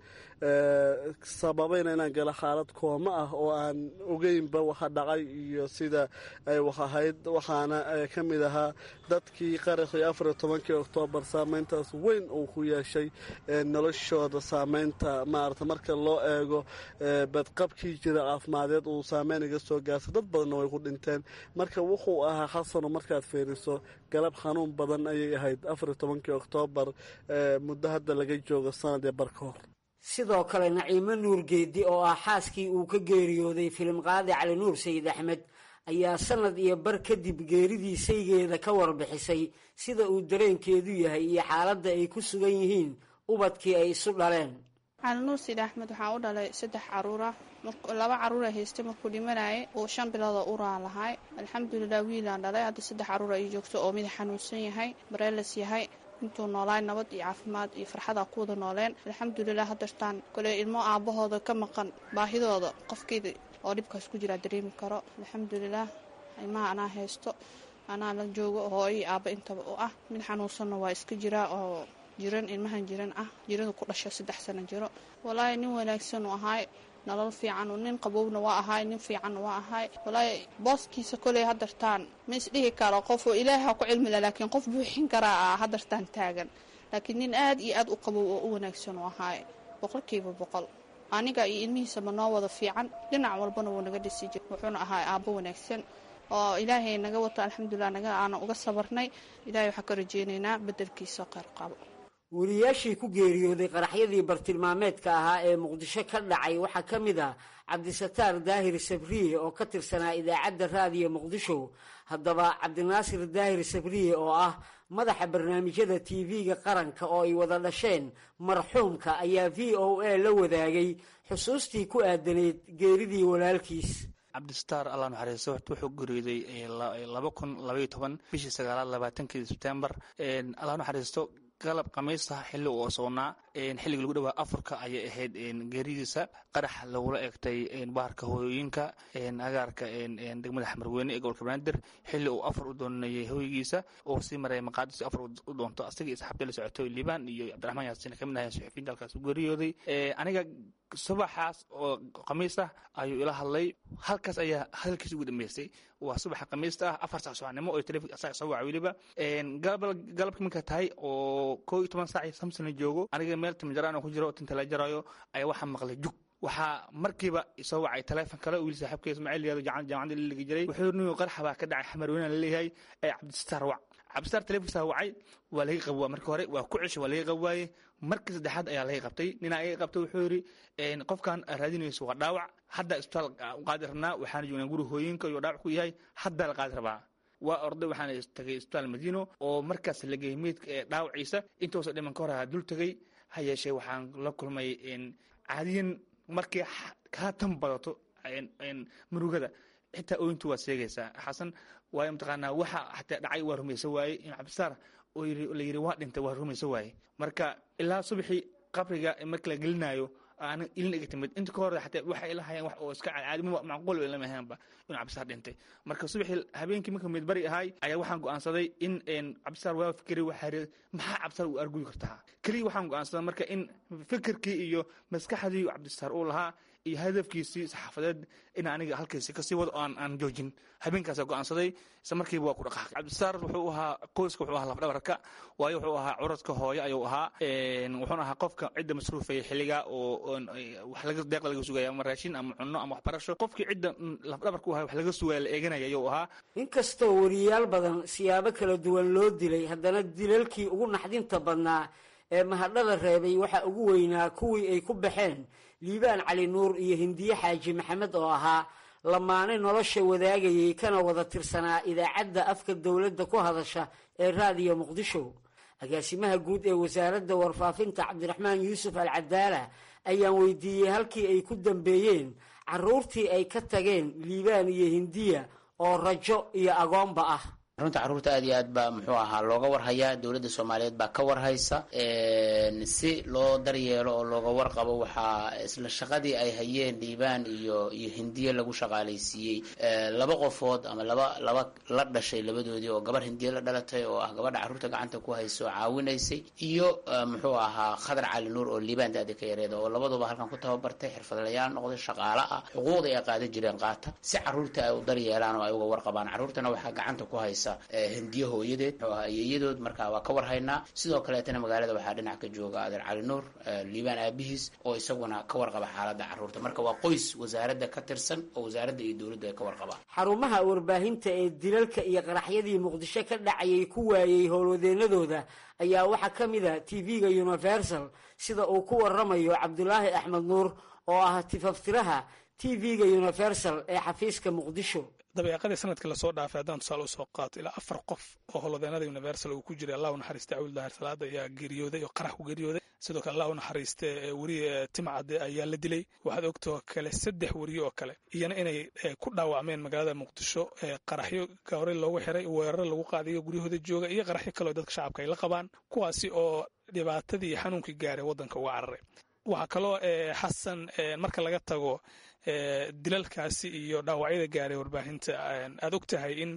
sababayna inaan galo xaalad kooma ah oo aan ogeynba waxa dhacay iyo sida ay wax ahayd waxaana ka mid ahaa dadkii qaraxii afar iyo tobankii oktoobar saameyntaas weyn uu ku yeeshay noloshooda saameynta maarata marka loo eego badqabkii jira caafimadeed uu saameyn iga soo gaartay dad badanna way ku dhinteen marka wuxuu ahaa xasano markaad fiiriso galab xanuun badan ayay ahayd afar iyo tobankii oktoobar muddo hadda laga joogo sanad ee barka hor sidoo kale naciimo nuur geedi oo ah xaaskii uu ka geeriyooday filim qaadi cali nuur sayid axmed ayaa sanad iyo bar kadib geeridii saygeeda ka warbixisay sida uu dareenkeedu yahay iyo xaaladda ay ku sugan yihiin ubadkii ay isu dhaleen cali nuur sayid axmed waxaa u dhalay saddex caruura laba caruura haystay markuu dhimanayay uu shan biloodoo uraa lahay alxamdulilah wiilaan dhalay hadda saddex caruura ay joogto oo mid xanuunsan yahay bareelas yahay intuu noolaay nabad iyo caafimaad iyo farxada ku wada nooleen alxamdulilah hadartaan kole ilmo aabahooda ka maqan baahidooda qofkeeda oo dhibkaas ku jiraa dareemi karo alxamdulilah ilmaha anaa haysto anaa la joogo hooyo aaba intaba u ah mid xanuunsanna waa iska jiraa oo jiran ilmahan jiran ah jirada ku dhasha saddex sano jiro walaahi nin wanaagsan uu ahaay nolol fiican nin qabowna waa ahaay nin fiicanna waa ahaay walaahi booskiisa koley hadartaan ma isdhihi karo qof oo ilaaha ku cilmila laakiin qof buuxin karaa ah hadartaan taagan laakiin nin aad iyo aad u qabow oo u wanaagsan uu ahaay boqolkiiba boqol aniga iyo ilmihiisaba noo wada fiican dhinac walbana wuu naga dhisi jir wuxuuna ahaay aabbo wanaagsan oo ilaahay naga wato alxamdulilah naga aana uga sabarnay ilahay waxaa ka rajeynaynaa bedelkiisa qeyr qabo wariyaashii ku geeriyooday qaraxyadii bartilmaameedka ahaa ee muqdisho ka dhacay waxaa ka mid ah cabdisataar daahir sabriye oo ka tirsanaa idaacadda raadiyo muqdisho haddaba cabdinaasir daahir sabriye oo ah madaxa barnaamijyada tv-ga qaranka oo ay wada dhasheen marxuumka ayaa v o a la wadaagay xusuustii ku aadanayd geeridii walaalkiis cabdisataar allah naxariisto wuxuu geeriyooday laba kun labaiyo toban bishii sagaalaad labaatankii sebtembar allah naxariisto galab khamiista xilli uu osoonaa xilliga lagu dhawaa afurka ayay ahayd geeridiisa qarax lagula egtay baarka hooyooyinka agaarka degmada xamarweyne ee gobolka banaadir xilli uu afur u doonayay hooygiisa oo sii maray maqaadis afur u doonto asaga iyo saxaabta la socotay liibaan iyo cabdiraxmaan yaasin kamid ahay suxufiyiinta halkaas u geeriyooday aniga subaxaas oo khamiis ah ayuu ila hadlay halkaas ayaa hadalkiisa ugu dambeysay waa subaxa khamiista ah afar sac subaxnimo oo taleefon asaga soo waca weliba galabka minka tahay oo koo iyo toban saac samson la joogo aniga meel timjaraan oo ku jiro tinta la jarayo ayaa waxaa maqlay jug waxaa markiiba isoo wacay taleefon kale wiil saaxiibka ismaaciil yaado jaamacadda la ligi jiray wuxuu niyo qarxa baa ka dhacay xamarweyne la leeyahay ee cabdisitaar wac cabdisitaar taleefonkiisa wacay waa laga qabwaa marka hore waa ku ceshay waa laga qabwaaye markii saddexaad ayaa laga qabtay ninaa iga qabtay wuxuu yidhi qofkan raadinayso waa dhaawac hadda isbitaal u qaadi rabnaa waxaana joognaa guri hooyinka iyo dhaawac ku yahay hadda la qaadi rabaa waa orday waxaana tagay isbitaal madiino oo markaas la geeyey meydka ee dhaawaciisa intoosa dhiman ka hor ahaa dul tegey ha yeeshee waxaan la kulmay caadiyan markii kaa tan badato murugada xitaa ooyintu waad sheegaysaa xasan waayo mataqaanaa waxa xataa dhacay waa rumaysa waaye in cabdisaar oo la yidhi waa dhintay waa rumaysa waaye marka ilaa subaxii qabriga marka la gelinayo aana ilin iga timid inta ka hor xataa waxay ila hayeen wax oo iska caadi macquul lama ahaanba inuu cabdisaar dhintay marka subaxii habeenkii marka midbari ahay ayaa waxaan go'aansaday in cabdisaar waa fikri waxaa yidhi maxaa cabdisaar u arguyi kartaa keliya waxaan go'aansaday marka in fikirkii iyo maskaxdii cabdisaar uu lahaa iyo hadafkiisii saxaafadeed in aniga halkiisi kasii wado aan aan joojin habeenkaasa go'aansaday isla markiiba waa ku dhaqaaqay cabdisaar wuxuu ahaa qoyska wuxuu ahaa lafdhabarka waayo wuxuu ahaa curadka hooyo ayuu ahaa wuxuuna ahaa qofka cidda masruufaya xilliga oo wax laga deeqda laga sugaya ama raashin ama cunno ama waxbarasho qofkii cidda lafdhabarka u ahaa wax laga sugaya la eeganaya ayuu ahaa inkastoo wariyaal badan siyaabo kala duwan loo dilay haddana dilalkii ugu naxdinta badnaa ee mahadhada reebay waxaa ugu weynaa kuwii ay ku baxeen liibaan cali nuur iyo hindiye xaaji maxamed oo ahaa lamaane nolosha wadaagayay kana wada tirsanaa idaacadda afka dowladda ku hadasha ee raadiyo muqdisho agaasimaha guud ee wasaaradda warfaafinta cabdiraxmaan yuusuf al cadaala ayaan weydiiyey halkii ay ku dambeeyeen caruurtii ay ka tageen liibaan iyo hindiya oo rajo iyo agoonba ah runta carruurta aad iyo aad baa muxuu ahaa looga warhayaa dowladda soomaaliyeed baa ka warhaysa si loo daryeelo oo looga warqabo waxaa isla shaqadii ay hayeen dhiibaan iyo iyo hindiye lagu shaqaalaysiiyey laba qofood ama laba laba la dhashay labadoodii oo gabar hindiye la dhalatay oo ah gabadha carruurta gacanta ku hayso caawinaysay iyo muxuu ahaa khadar cali nuur oo liibaan daadi ka yareeda oo labaduba halkan ku tababartay xirfadlayaal noqday shaqaale ah xuquuqda ay qaadan jireen qaata si carruurta ay u daryeelaan oo ay uga warqabaan carruurtana waxaa gacanta ku haysa hindiye hooyadeed muxuu ahaa iyayadood marka waa ka warhaynaa sidoo kaleetana magaalada waxaa dhinac ka jooga adeer cali nuur liibaan aabihiis oo isaguna ka warqaba xaaladda carruurta marka waa qoys wasaaradda ka tirsan oo wasaaradda iyo dowladda ay ka warqabaan xarumaha warbaahinta ee dilalka iyo qaraxyadii muqdisho ka dhacayay ku waayey howlwadeenadooda ayaa waxaa ka mid a tv-ga universal sida uu ku waramayo cabdulaahi axmed nuur oo ah tifaftiraha tv-ga universal ee xafiiska muqdisho dabeeqadii sanadkii lasoo dhaafay haddaan tusaale usoo qaato ilaa afar qof oo howlwadeenada universal uu ku jiray allah u naxariista cawil daahir salaada ayaa geeriyooday oo qarax ku geeriyooday sidoo kale allah u naxariiste weriye timcade ayaa la dilay waxaad ogtoo kale saddex weriye oo kale iyana inay ku dhaawacmeen magaalada muqdisho qaraxyo horey loogu xiray weeraro lagu qaadayo guryahooda jooga iyo qaraxyo kaleo dadka shacabka ay la qabaan kuwaasi oo dhibaatadii iyo xanuunkii gaaray waddanka uga cararay waxaa kaloo xasan marka laga tago dilalkaasi iyo dhaawacyada gaaray warbaahinta aad og tahay in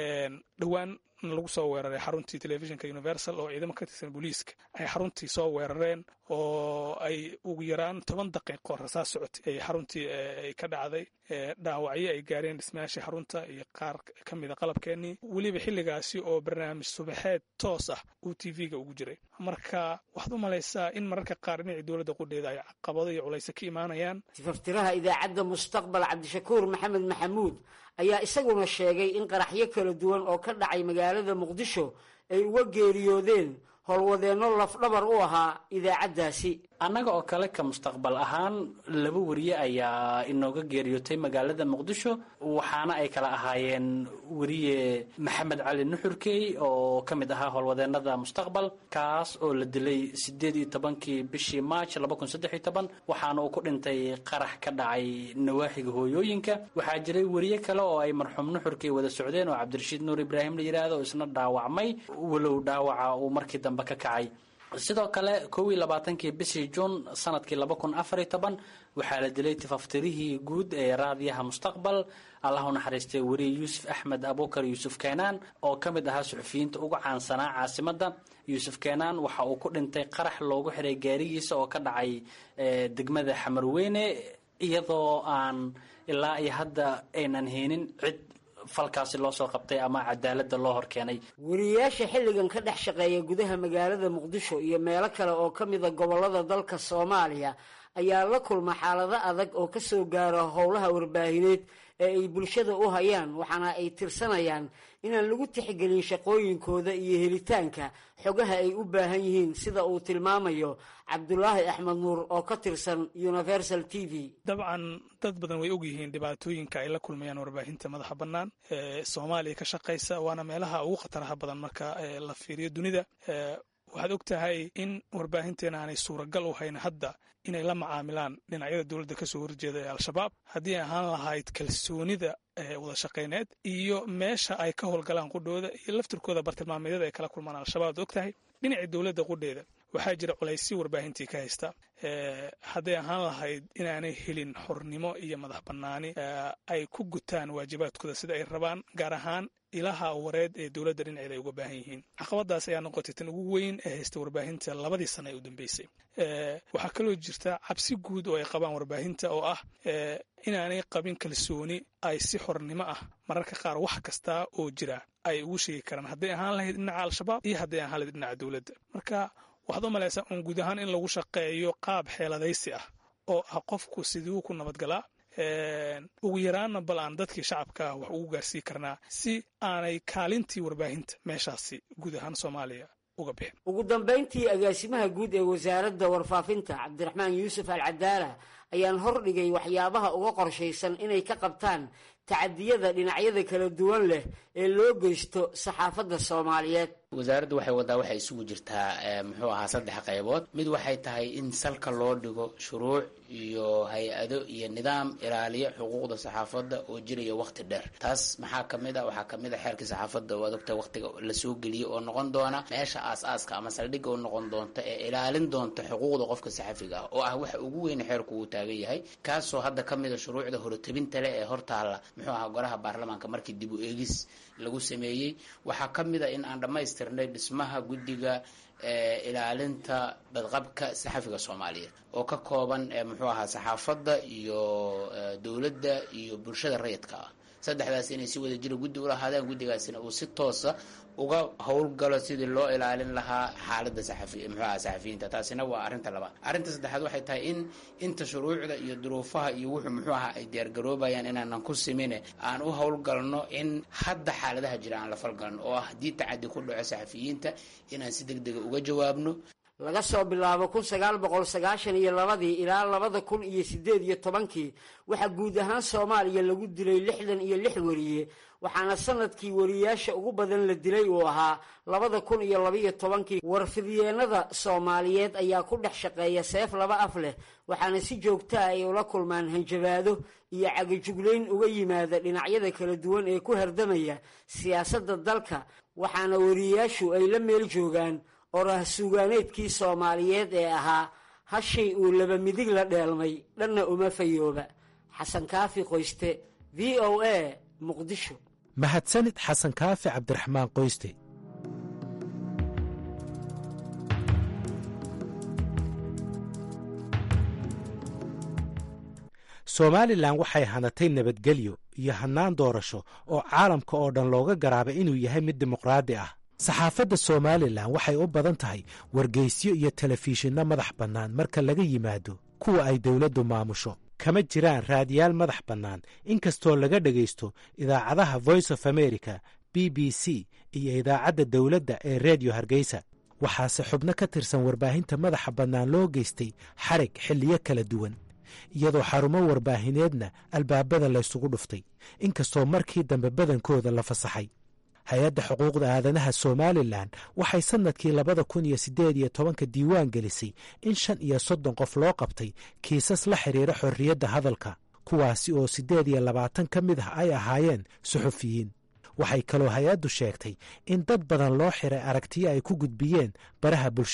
dhowaan lagu soo weeraray xaruntii telefishinka universal oo ciidamo ka tirsan booliiska ay xaruntii soo weerareen oo ay ugu yaraan toban daqiiqo rasaas socotay ay xaruntii ay ka dhacday dhaawacyo ay gaareen dhismayaashii xarunta iyo qaar ka mida qalabkeenii weliba xilligaasi oo barnaamij subaxeed toos ah uu t v-ga ugu jiray marka waxaad u malaysaa in mararka qaar dhinacii dowladda qudheeda ay caqabado iyo culayse ka imaanayaan tifaftiraha idaacadda mustaqbal cabdishakuur maxamed maxamuud ayaa isaguna sheegay in qaraxyo kala duwan oo ka dhacay magaalada muqdisho ay uga geeriyoodeen howlwadeenno lafdhabar u ahaa idaacaddaasi annaga oo kale ka mustaqbal ahaan laba weriye ayaa inooga geeriyootay magaalada muqdisho waxaana ay kala ahaayeen weriye maxamed cali nuxurkey oo ka mid ahaa howlwadeenada mustaqbal kaas oo la dilay sideed iyo tobankii bishii maaj laba kun saddex iyo toban waxaana uu ku dhintay qarax ka dhacay nawaaxiga hooyooyinka waxaa jiray weriye kale oo ay marxuum nuxurkey wada socdeen oo cabdirashiid nuur ibraahim la yidhaahdo oo isna dhaawacmay walow dhaawaca uu markii dambe ka kacay sidoo kale kow iyo labaatankii bishii juun sanadkii laba kun afar iyo toban waxaa la dilay tifaftirihii guud ee raadiyaha mustaqbal allah u naxariistay weriye yuusuf axmed abukar yuusuf keenaan oo ka mid ahaa suxufiyiinta ugu caansanaa caasimadda yuusuf keenaan waxa uu ku dhintay qarax loogu xiray gaarigiisa oo ka dhacay degmada xamarweyne iyadoo aan ilaa iyo hadda aynan heenin cid falkaasi loo soo qabtay ama cadaaladda loo horkeenay wariyayaasha xilligan ka dhex shaqeeya gudaha magaalada muqdisho iyo meelo kale oo ka mida gobollada dalka soomaaliya ayaa la kulma xaalado adag oo ka soo gaara howlaha warbaahineed ee ay bulshada u hayaan waxaana ay tirsanayaan inaan lagu tixgelin shaqooyinkooda iyo helitaanka xogaha ay u baahan yihiin sida uu tilmaamayo cabdulaahi axmed nuur oo ka tirsan universal t v dabcan dad badan way ogyihiin dhibaatooyinka ay la kulmayaan warbaahinta madaxa bannaan ee soomaaliya ka shaqaysa waana meelaha ugu khataraha badan marka la fiiriyo dunida waxaad og tahay in warbaahinteena aanay suuragal u hayn hadda inay la macaamilaan dhinacyada dowladda ka soo horjeeda ee al-shabaab haddii ay ahaan lahayd kalsoonida wada shaqayneed iyo meesha ay ka howlgalaan qudhooda iyo laftirkooda bartilmaameedyada ay kala kulmaan al-shabaab ad og tahay dhinacii dowladda qudheeda waxaa jira culaysyo warbaahintii ka haysta hadday ahaan lahayd inaanay helin xornimo iyo madax bannaani ay ku gutaan waajibaadkooda sida ay rabaan gaar ahaan ilaha wareed ee dowladda dhinaceeda ay uga baahan yihiin caqabadaas ayaa noqotay tan ugu weyn ee haysta warbaahinta labadii sana ee u dambeysay waxaa kaloo jirta cabsi guud oo ay qabaan warbaahinta oo ah inaanay qabin kalsooni ay si xornimo ah mararka qaar wax kasta oo jira ay ugu sheegi karaan hadday ahaan lahayd dhinaca al-shabaab iyo hadday ahaan lahayd dhinaca dowladda marka waxaad u malaysaa uun guud ahaan in lagu shaqeeyo qaab xeeladaysi ah oo ah qofku siduu ku nabadgalaa ugu yaraanna bal aan dadkii shacabka ah wax ugu gaarsii karnaa si aanay kaalintii warbaahinta meeshaasi guud ahaan soomaaliya uga bixin ugu dambayntii agaasimaha guud ee wasaaradda warfaafinta cabdiraxmaan yuusuf al cadaala ayaan hordhigay waxyaabaha uga qorshaysan inay ka qabtaan tacadiyada dhinacyada kala duwan leh ee loo geysto saxaafadda soomaaliyeed wasaaraddu waxay wadaa waxay isugu jirtaa muxuu ahaa saddex qaybood mid waxay tahay in salka loo dhigo shuruuc iyo hay-ado iyo nidaam ilaaliya xuquuqda saxaafadda oo jiraya waqti dheer taas maxaa kamid a waxaa kamid a xeerkii saxaafadda waad ogta waqtiga lasoo geliyay oo noqon doona meesha aas-aaska ama saldhigga oo noqon doonta ee ilaalin doonta xuquuqda qofka saxafiga ah oo ah waxa ugu weyn xeerku uu taagan yahay kaasoo hadda kamid a shuruucda horotebinta leh ee hortaala muxuu ahaa golaha baarlamaanka markii dib u eegis lagu sameeyey waxaa kamid a in aan dhammaystirnay dhismaha guddiga ilaalinta badqabka saxafiga soomaaliyeed oo ka kooban muxuu ahaa saxaafadda iyo dowladda iyo bulshada rayidka ah saddexdaas inay si wada jira guddi ulahaadaan guddigaasina uu si toosa uga howlgalo sidii loo ilaalin lahaa xaaladda saxafi muxuu ahaa saxafiyiinta taasina waa arrinta labaad arrinta saddexaad waxay tahay in inta shuruucda iyo duruufaha iyo wuxuu muxuu ahaa ay diyaargaroobayaan inaanan ku simine aan u howlgalno in hadda xaaladaha jira aan la falgalno oo ah haddii tacadi ku dhaco saxafiyiinta inaan si deg dega uga jawaabno laga soo bilaabo kun sagaal boqol sagaashan iyo labadii ilaa labada kun iyo sideed iyo tobankii waxaa guud ahaan soomaaliya lagu dilay lixdan iyo lix weriye waxaana sanadkii wariyaasha ugu badan la dilay uu ahaa labada kun iyo labaiyo tobankii warfidyeenada soomaaliyeed ayaa ku dhex shaqeeya seef laba af leh waxaana si joogtaa ay ula kulmaan hanjabaado iyo cagajuglayn uga yimaada dhinacyada kala duwan ee ku hardamaya siyaasadda dalka waxaana wariyayaashu ay la meel joogaan orah suugaaneedkii soomaaliyeed ee ahaa hashay uu laba midig la dheelmay dhanna uma fayooba xasan kaafi qoyste v o a muqdisho mahadsanid xasan kaafi cabdiraxmaan qoyste somalilan waxay hanatay nabadgelyo iyo hannaan doorasho oo caalamka oo dhan looga garaabay inuu yahay mid dimuqraadi ah saxaafadda somalilan waxay u badan tahay wargeysyo iyo telefishinno madax bannaan marka laga yimaado kuwa ay dowladdu maamusho kama jiraan raadiyaal madax bannaan inkastoo laga dhegaysto idaacadaha voice of america b b c iyo idaacadda dowladda ee reediyo hargeysa waxaase xubno ka tirsan warbaahinta madaxa bannaan loo geystay xarig xilliyo kala duwan iyadoo xarumo warbaahineedna albaabada laysugu dhuftay inkastoo markii dambe badankooda la fasaxay hay-adda xuquuqda aadanaha somalilan waxay sannadkii labada kun iyo siddeed iyo tobanka diiwaan gelisay in shan iyo soddon qof loo qabtay kiisas la xidhiira xorriyadda hadalka kuwaasi oo siddeed iyo labaatan ka mid ah ay ahaayeen suxufiyiin waxay kaloo hay-addu sheegtay in dad badan loo xiray aragtiyo ay ku gudbiyeen baraha bulshada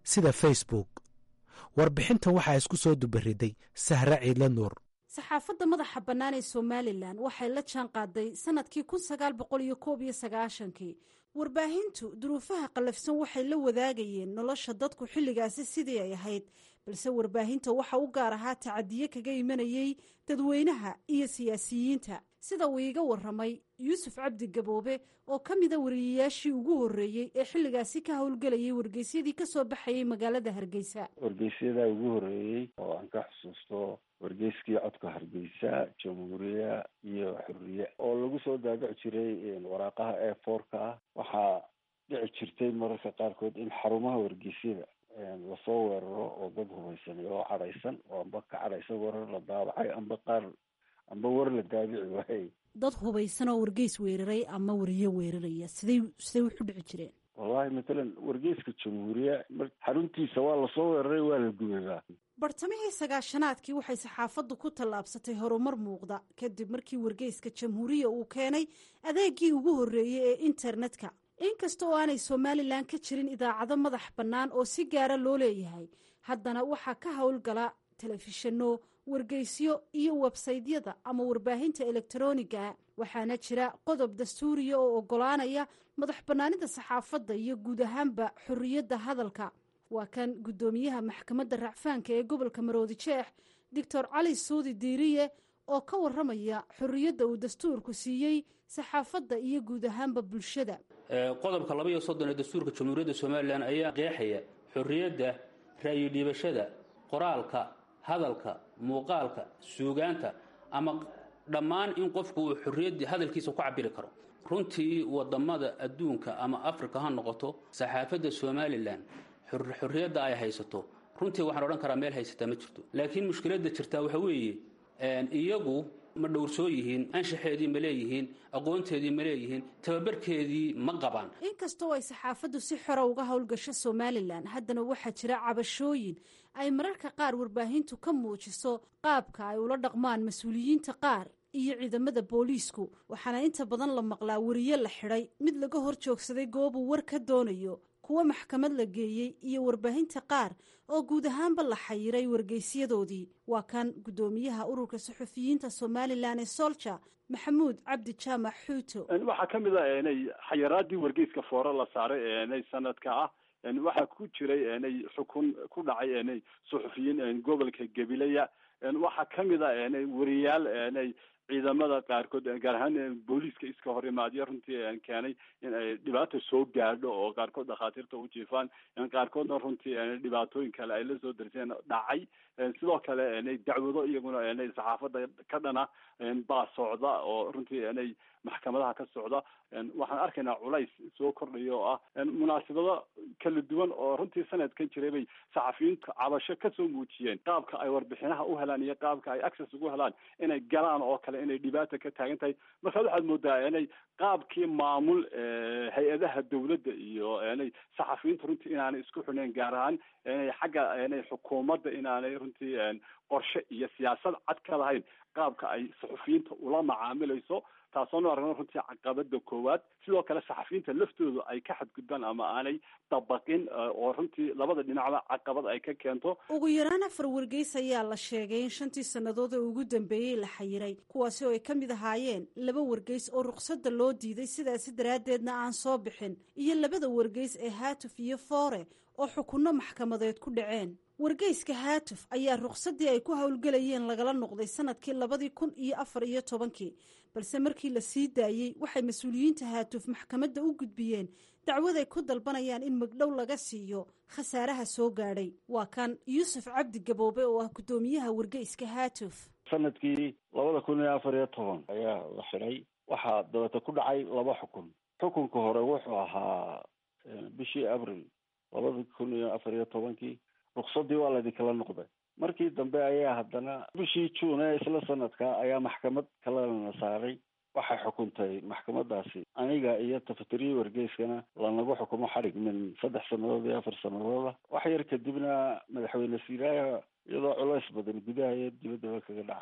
sida facebook warbixintan waxaa isku soo dubariday sahre ciidla nuur saxaafadda madaxa bannaan ee somalilan waxay la jaan qaaday sannadkii kun sagaal boqol iyo koob iyo sagaashankii warbaahintu duruufaha qallafsan waxay la wadaagayeen nolosha dadku xilligaasi sidii ay ahayd balse warbaahinta waxa u gaar ahaa tacadiye kaga imanayey dadweynaha iyo siyaasiyiinta sida uu iiga waramay yuusuf cabdi gaboobe oo ka mida wariyayaashii ugu horreeyey ee xilligaasi ka howlgelayay wargeysyadii ka soo baxayay magaalada hargeysa wargeysyada ugu horreeyey oo aan ka xusuusto wargeyskii codka hargeysa jamhuuriya iyo xuriye oo lagu soo daabici jiray waraaqaha ee foorka ah waxaa dhici jirtay mararka qaarkood in xarumaha wargeysyada lasoo weeraro oo dad hubaysan oo cadhaysan oo amba ka cadhaysan warar la daabacay amba qaar amba war la daabici waayey dad hubaysan oo wargeys weeraray ama wariyo weeraraya siday siday wuxu dhici jireen wallahi matalan wargeyska jamhuuriya xaruntiisa waa lasoo weeraray waa la gubayba bartamihii sagaashanaadkii waxay saxaafaddu ku tallaabsatay horumar muuqda kadib markii wargeyska jamhuuriya uu keenay adeegii ugu horreeyey ee internetka inkasta oo aanay somalilan ka jirin idaacado madax bannaan oo si gaara loo leeyahay haddana waxaa ka howlgala telefishinno wargeysyo iyo websaydyada ama warbaahinta elektroniga waxaana jira qodob dastuuriya oo oggolaanaya madax bannaanida saxaafadda iyo guud ahaanba xorriyadda hadalka waa kan guddoomiyaha maxkamadda racfaanka ee gobolka maroodi jeex doctor cali suudi diiriye oo ka waramaya xorriyadda uu dastuurku siiyey saxaafadda iyo guud ahaanba bulshada qodobka laba iyo soddon ee dastuurka jamhuuriyadda somalilan ayaa qeexaya xorriyadda ra'yi dhiibashada qoraalka hadalka muuqaalka suugaanta ama dhammaan in qofku uu xorriyaddii hadalkiisa ku cabiri karo runtii wadamada adduunka ama africa ha noqoto saxaafadda somalilan xorriyadda ay haysato runtii waxaan odhan karaa meel haysataa ma jirto laakiin mushkiladda jirtaa waxa weeye iyagu ma dhowrsoo yihiin anshaxeedii ma leeyihiin aqoonteedii ma leeyihiin tababarkeedii ma qabaan inkastoo ay saxaafaddu si xora uga howlgasho somalilan haddana waxaa jira cabashooyin ay mararka qaar warbaahintu ka muujiso qaabka ay ula dhaqmaan mas-uuliyiinta qaar iyo ciidamada booliisku waxaana inta badan la maqlaa wariye la xidhay mid laga hor joogsaday goobuu war ka doonayo kuwa maxkamad la geeyey iyo warbaahinta qaar oo guud ahaanba la xayiray wargeysyadoodii waa kan guddoomiyaha ururka suxufiyiinta somalilan ee solja maxamuud cabdi jaamac xuuto waxaa ka mid a enay xayiraadii wargeyska foore la saaray enay sanadka ah waxaa ku jiray enay xukun ku dhacay enay suxufiyiin gobolka gabilaya waxaa ka mid a enay wariyaal enay ciidamada qaarkood gaar ahaan booliiska iska hor imaadyo runtii keenay in ay dhibaata soo gaadho oo qaarkood dhakhaatiirta u jiifaan qaarkoodna runtii dhibaatooyin kale ay la soo darseen dhacay sidoo kale dacwado iyaguna saxaafadda ka dhana baa socda oo runtii inay maxkamadaha ka socda waxaan arkaynaa culays soo kordhaya oo ah munaasabado kala duwan oo runtii sanadkan jiray bay saxafiyiintu cabasho kasoo muujiyeen qaabka ay warbixinaha u helaan iyo qaabka ay access ugu helaan inay galaan oo kale inay dhibaata ka taagan tahay markaad waxaad moodaa inay qaabkii maamul hay-adaha dawladda iyo inay saxafiyiintu runtii inaanay isku xidhnayn gaar ahaan inay xagga inay xukuumadda inaanay runtii qorshe iyo siyaasad cad ka lahayn qaabka ay saxufiyiinta ula macaamilayso taasoonu aragno runtii caqabada koowaad sidoo kale saxafiyiinta laftooda ay ka xadgudbaan ama aanay dabaqin oo runtii labada dhinacba caqabad ay ka keento ugu yaraan afar wargeys ayaa la sheegay in shantii sannadood ee ugu dambeeyey la xayiray kuwaasi oo ay ka mid ahaayeen laba wargeys oo ruqsadda loo diiday sidaasi daraaddeedna aan soo bixin iyo labada wargeys ee haatuf iyo foore oo xukunno maxkamadeed ku dhaceen wargeyska haatuf ayaa ruqsaddii ay ku howlgelayeen lagala noqday sanadkii labadii kun iyo afar iyo tobankii balse markii la sii daayey waxay mas-uuliyiinta haatuf maxkamadda u gudbiyeen dacwad ay ku dalbanayaan in magdhow laga siiyo khasaaraha soo gaadhay waa kan yuusuf cabdi gaboobe oo ah guddoomiyaha wargeyska haatuf sanadkii labada kun iyo afar iyo toban ayaa la xidhay waxaa dabata ku dhacay laba xukun xukunka hore wuxuu ahaa bishii abril labada kun iyo afar iyo tobankii ruksadii waa laydinkala noqday markii dambe ayaa haddana bishii juun ee isla sanadka ayaa maxkamad kalena saaray waxay xukuntay maxkamadaasi aniga iyo tafatiriyi wargeyskana lanagu xukumo xadhig min saddex sannadood iyo afar sanadooda wax yar kadibna madaxweyne siiraaya iyadoo culays badan gudaha iyo dibaddaba kaga dhacay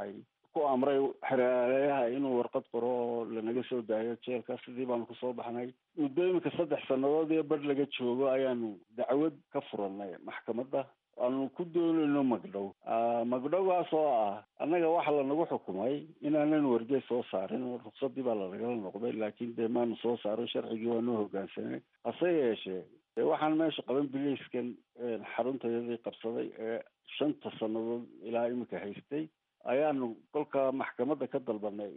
ku amray xereeyaha inuu warqad qoro oo lanaga soo daayo jeelka sidii baanu kusoo baxnay muddo iminka saddex sannadood iyo bar laga joogo ayaanu dacwad ka furanay maxkamadda aanu ku doonayno magdhow magdhowgaas oo ah annaga waxa lanagu xukumay inaanan wargeys soo saarin ruksadii baa lanagala noqday laakiin dee maanu soo saarin sharcigii waanu hoggaansanay hase yeeshee dee waxaan meesha qaban bileyskan xaruntayadii qabsaday ee shanta sannadood ilaa iminka haystay ayaanu kolka maxkamadda ka dalbanay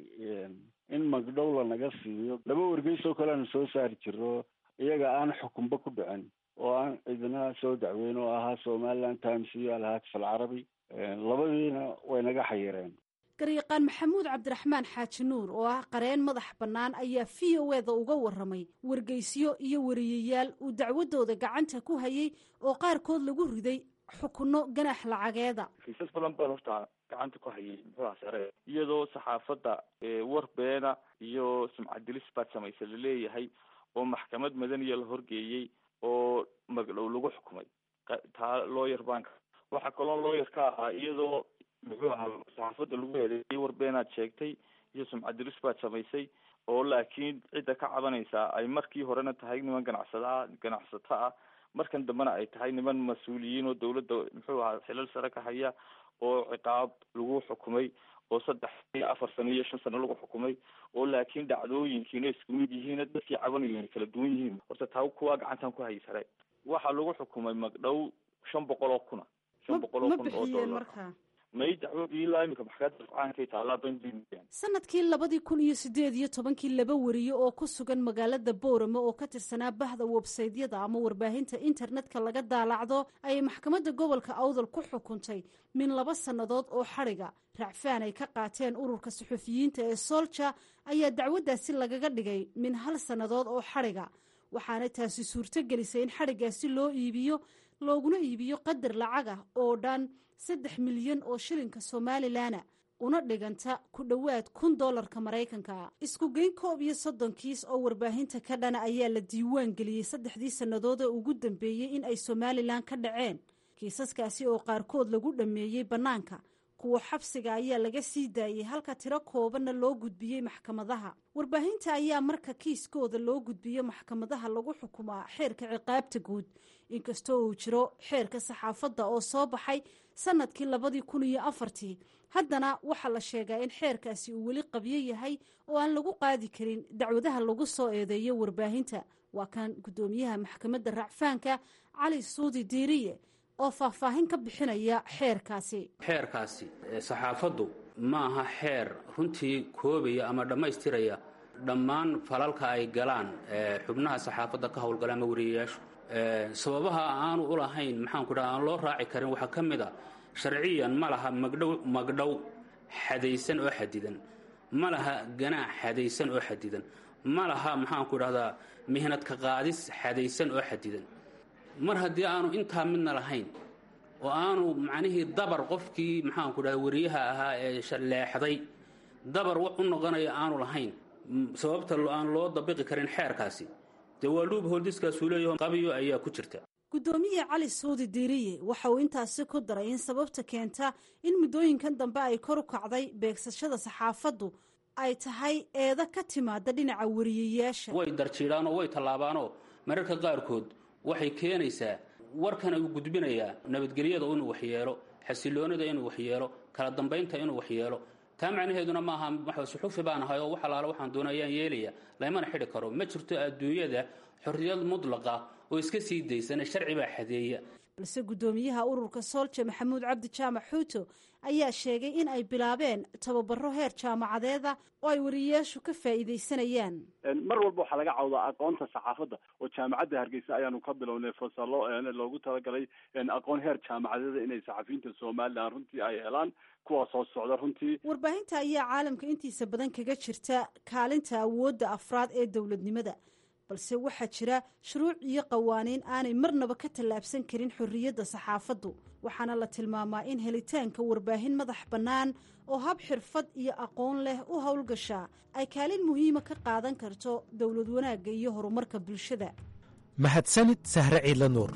in magdhow lanaga siiyo laba wargeys oo kale aanu soo saari jirno iyaga aan xukunba ku dhicin oo aan cidina soo dacweyn oo ahaa somaliland times iyo alhaatif alcarabi labadiina way naga xayireen garyaqaan maxamuud cabdiraxmaan xaaji nuur oo ah qareen madax bannaan ayaa v o eda uga warramay wargeysyo iyo wariyayaal uu dacwadooda gacanta ku hayay oo qaarkood lagu riday xukunno ganax lacageeda kiisas badan baan horta gacanta ku hayay muxuuha sare iyadoo saxaafadda war beena iyo sumcadilis baad samaysa laleeyahay oo maxkamad madaniya la horgeeyey oo magdhow lagu xukumay taa looyar baanka waxaa kaloo looyar ka ahaa iyadoo muxuu ahaa saxaafadda lagu eedeeyay war beenaad sheegtay iyo sumcadilis baad samaysay oo laakiin cidda ka cabanaysaa ay markii horena tahay niman ganacsadaa ganacsato ah markan dambena ay tahay niman mas-uuliyiin oo dawladda muxuu ahaa xilal sare ka haya oo ciqaab lagu xukumay oo saddex iyo afar sano iyo shan sano lagu xukumay oo laakiin dhacdooyinkiina isku mid yihiin dadkii cabanayo kala duwan yihiin horta taa kuwaa gacantan ku hayi sare waxaa lagu xukumay magdhow shan boqol oo kuna shan boqol oo kun oo dollar may dacwadii ilaa imika maxkamadda rafcaankay taallaa banjimian sanadkii labadii kun iyo sideed iyo tobankii laba wariye oo ku sugan magaalada boorame oo ka tirsanaa bahda websaydyada ama warbaahinta internetka laga daalacdo ayay maxkamadda gobolka awdal ku xukuntay min laba sannadood oo xadhiga racfaan ay ka qaateen ururka suxufiyiinta ee soolja ayaa dacwaddaasi lagaga dhigay min hal sannadood oo xadhiga waxaana taasi suurto gelisay in xadhigaasi loo iibiyo looguna iibiyo qadar lacag ah oo dhan saddex milyan oo shilinka somalilanna una dhiganta ku dhowaad kun doolarka maraykanka isku geyn koob iyo soddon kiis oo warbaahinta ka dhana ayaa la diiwaan geliyey saddexdii sannadood ee ugu dambeeyey in ay somalilan ka dhaceen kiisaskaasi oo qaarkood lagu dhammeeyey bannaanka kuwa xabsiga ayaa laga sii daayey halka tiro koobanna loo gudbiyey maxkamadaha warbaahinta ayaa marka kiiskooda loo gudbiyo maxkamadaha lagu xukumaa xeerka ciqaabta guud inkastoo uu jiro xeerka saxaafadda oo soo baxay sanadkii labadii kun iyo afartii haddana waxaa la sheegaa in xeerkaasi uu weli qabyo yahay oo aan lagu qaadi karin dacwadaha lagu soo eedeeyo warbaahinta waa kan guddoomiyaha maxkamadda racfaanka cali suudi diiriye oo faahfaahin ka bixinaya xeerkaasi xeerkaasi saxaafaddu ma aha xeer runtii koobaya ama dhammaystiraya dhammaan falalka ay galaan xubnaha saxaafadda ka howlgala ama wariyayaashu sababaha aanu u lahayn maxaanku dhaha aan loo raaci karin waxaa ka mid a sharciyan ma laha magdhow magdhow xadaysan oo xadidan ma laha ganaax xadaysan oo xadidan ma laha maxaanku dhahdaa mihnadka qaadis xadaysan oo xadidan mar haddii aanu intaa midna lahayn oo aanu macnihii dabar qofkii maxaanku dhaha wariyaha ahaa ee leexday dabar wax u noqonaya aanu lahayn sababta aan loo dabiqi karin xeerkaasi dee waa luub hooldiskaasuu leeyaho qabiyo ayaa ku jirta guddoomiye cali suudi diiriye waxa uu intaasi ku daray in sababta keenta in muddooyinkan dambe ay kor u kacday beegsashada saxaafaddu ay tahay eeda ka timaada dhinaca wariyayaasha way darjiidhaanoo way tallaabaanoo mararka qaarkood waxay keenaysaa warkan uu gudbinayaa nabadgelyada inuu waxyeelo xasiloonida inuu waxyeelo kala dambaynta inuu waxyeelo taa macnaheeduna maaha suxufi baan ahay oo wax alaala waxaan doona ayaan yeelaya laymana xidhi karo ma jirto adduunyada xorriyad mudlaqa oo iska sii daysana sharci baa xadeeya balse guddoomiyaha ururka soolja maxamuud cabdi jaamac xuuto ayaa sheegay in ay bilaabeen tababaro heer jaamacadeeda oo ay wariyayaashu ka faa'iidaysanayaan mar walba waxaa laga cawdaa aqoonta saxaafadda oo jaamacadda hargeysa ayaanu ka bilownay fasalo loogu talagalay aqoon heer jaamacadeeda inay saxafiyiinta somalilan runtii ay helaan kuwaas soo socda runtii warbaahinta ayaa caalamka intiisa badan kaga jirta kaalinta awoodda afraad ee dowladnimada balse waxaa jira shuruuc iyo qawaaniin aanay marnaba ka tallaabsan karin xorriyadda saxaafaddu waxaana la tilmaamaa in helitaanka warbaahin madax bannaan oo hab xirfad iyo aqoon leh u howlgashaa ay kaalin muhiima ka qaadan karto dowlad wanaagga iyo horumarka bulshada mahadsanid sahre ciidla nuur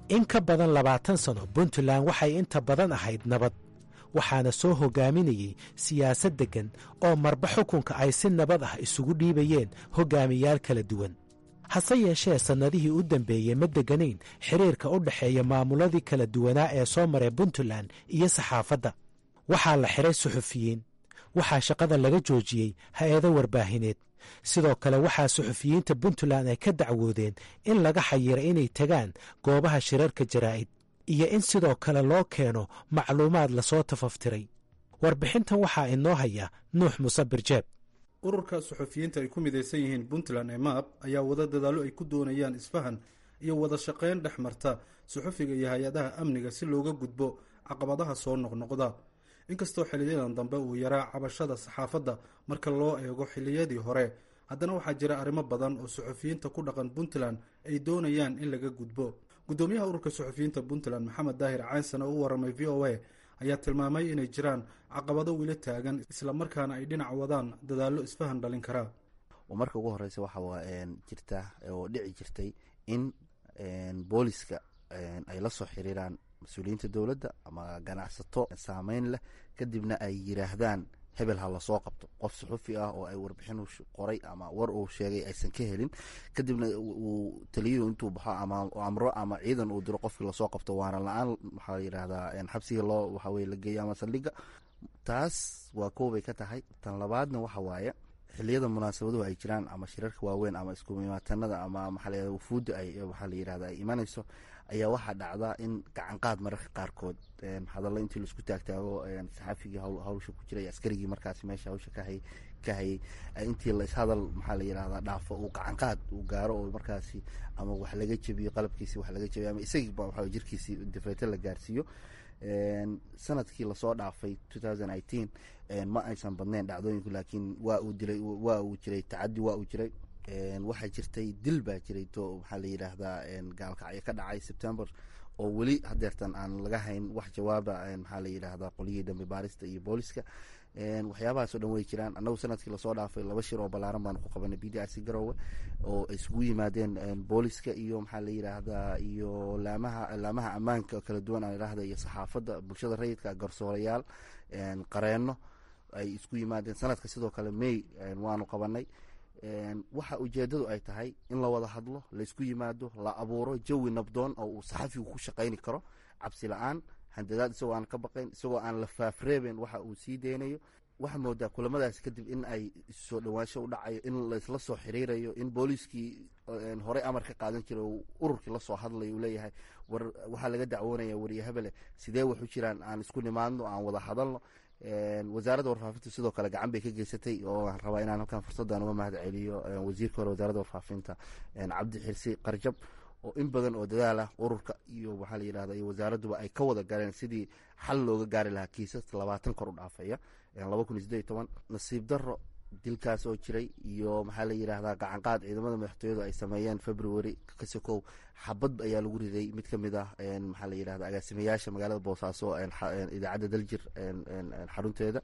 in ka badan labaatan sano puntland waxay inta badan ahayd nabad waxaana soo hogaaminayey siyaasad deggan oo marba xukunka ay si nabad ah isugu dhiibayeen hogaamiyaal kala duwan hase yeeshee sannadihii u dambeeyey ma degganayn xiriirka u dhexeeya maamuladii kala duwanaa ee soo maray puntland iyo saxaafadda waxaa la xiray suxufiyiin waxaa shaqada laga joojiyey hay-ado warbaahineed sidoo kale waxaa suxufiyiinta puntland ay ka dacwoodeen in laga xayiro inay tegaan goobaha shirarka jaraa'id iyo in sidoo kale loo keeno macluumaad lasoo tafaftiray warbixintan waxaa inoo haya nuux muse birjeeb ururka suxufiyiinta ay ku midaysan yihiin puntland ee maab ayaa wada dadaallo ay ku doonayaan isfahan iyo wada shaqayn dhex marta suxufiga iyo hay-adaha amniga si looga gudbo caqabadaha soo noqnoqda inkastoo xiliyadan dambe uu yaraa cabashada saxaafadda marka loo eego xiliyadii hore haddana waxaa jira arrimo badan oo suxufiyiinta ku dhaqan puntland ay doonayaan in laga gudbo guddoomiyaha ururka suxufiyiinta puntland maxamed daahir caynsan oo u waramay v o a ayaa tilmaamay inay jiraan caqabado weli taagan islamarkaana ay dhinac wadaan dadaallo isfahan dhalin karaa marka ugu horeysa waxa jirta oo dhici jirtay in booliska ay la soo xiriiraan mas-uuliyiinta dowladda ama ganacsato saameyn leh kadibna ay yiraahdaan hebel ha lasoo qabto qof suxufi ah oo ay warbixin qoray ama war uu sheegay aysan ka helin kadibna uu taliyadu intuu baxo ama amro ama ciidan uu diro qofkii lasoo qabto waana la-aan waxaa yidhahdaa xabsiga loo waxaweye la geeyo ama saldhiga taas waa koobay ka tahay tan labaadna waxa waaye xiliyada munaasabaduhu ay jiraan ama shirarka waaweyn ama iskumimaatanada ama maxaa wufuudda ay waxaa la yirahda ay imanayso ayaa waxaa dhacdaa in gacanqaad mararka qaarkood hadallo intii laisku taagtaago saxaafigii hawsha ku jiray askarigii markaasi meesha hawsha kahayay ka hayay intii la ishadal maxaa la yirahdaa dhaafo uu gacanqaad uu gaaro oo markaasi ama wax laga jebiyo qalabkiisi wax laga jebiyo ama isagiiba waxa jirkiisi difreete la gaarsiiyo sanadkii lasoo dhaafay ma aysan badnayn dhacdooyinku laakiin waa uu dilay waa uu jiray tacadi waa uu jiray waxaa jirtay dil baa jiray to maxaa la yidhaahdaa gaalkacyo ka dhacay september oo weli hadeertan aan laga hayn wax jawaaba maxaa la yidhaahdaa qolyihii dambe baarista iyo booliska waxyaabahaasoo dhan way jiraan annagu sanadkii lasoo dhaafay laba shir oo ballaaran baanu ku qabanay b d r c garowe oo isugu yimaadeen booliska iyo maxaa la yidhaahdaa iyo laamaha laamaha ammaanka kala duwan aan idhaahda iyo saxaafadda bulshada rayidka garsoorayaal qareenno ay isku yimaadeen sanadka sidoo kale may waanu qabanay waxa ujeedadu ay tahay in la wada hadlo laysku yimaado la abuuro jawi nabdoon oo uu saxafigu ku shaqayni karo cabsi la-aan handadaad isagoo aan ka baqayn isagoo aan la faafreeben waxa uu sii deynayo waxaa moodaa kulamadaas kadib in ay soo dhawaansho u dhacayo in laysla soo xiriirayo in booliiskii horey amar ka qaadan jiray oo ururkii lasoo hadlayo uu leeyahay war waxaa laga dacwoonaya wariye hebele sidee wax u jiraan aan isku nimaadno aan wada hadalno wasaaradda warfaafinta sidoo kale gacan bay ka geysatay oo aan rabaa inaan halkan fursaddan uga mahad celiyo wasiirka hore wasaaradda warfaafinta cabdi xirsi qarjab oo in badan oo dadaal ah ururka iyo waxaa la yidhahda iyo wasaaradduba ay ka wada galeen sidii xal looga gaari lahaa kiisas labaatan kor u dhaafaya laba kun iyo siddeed iyo toban nasiib darro dilkaas oo jiray iyo maxaa la yidhaahdaa gacanqaad ciidamada madaxtooyadu ay sameeyeen february kasokow xabad ayaa lagu riday mid ka mid ah maxaa la yidhahda agaasimayaasha magaalada boosaaso idaacadda daljir xarunteeda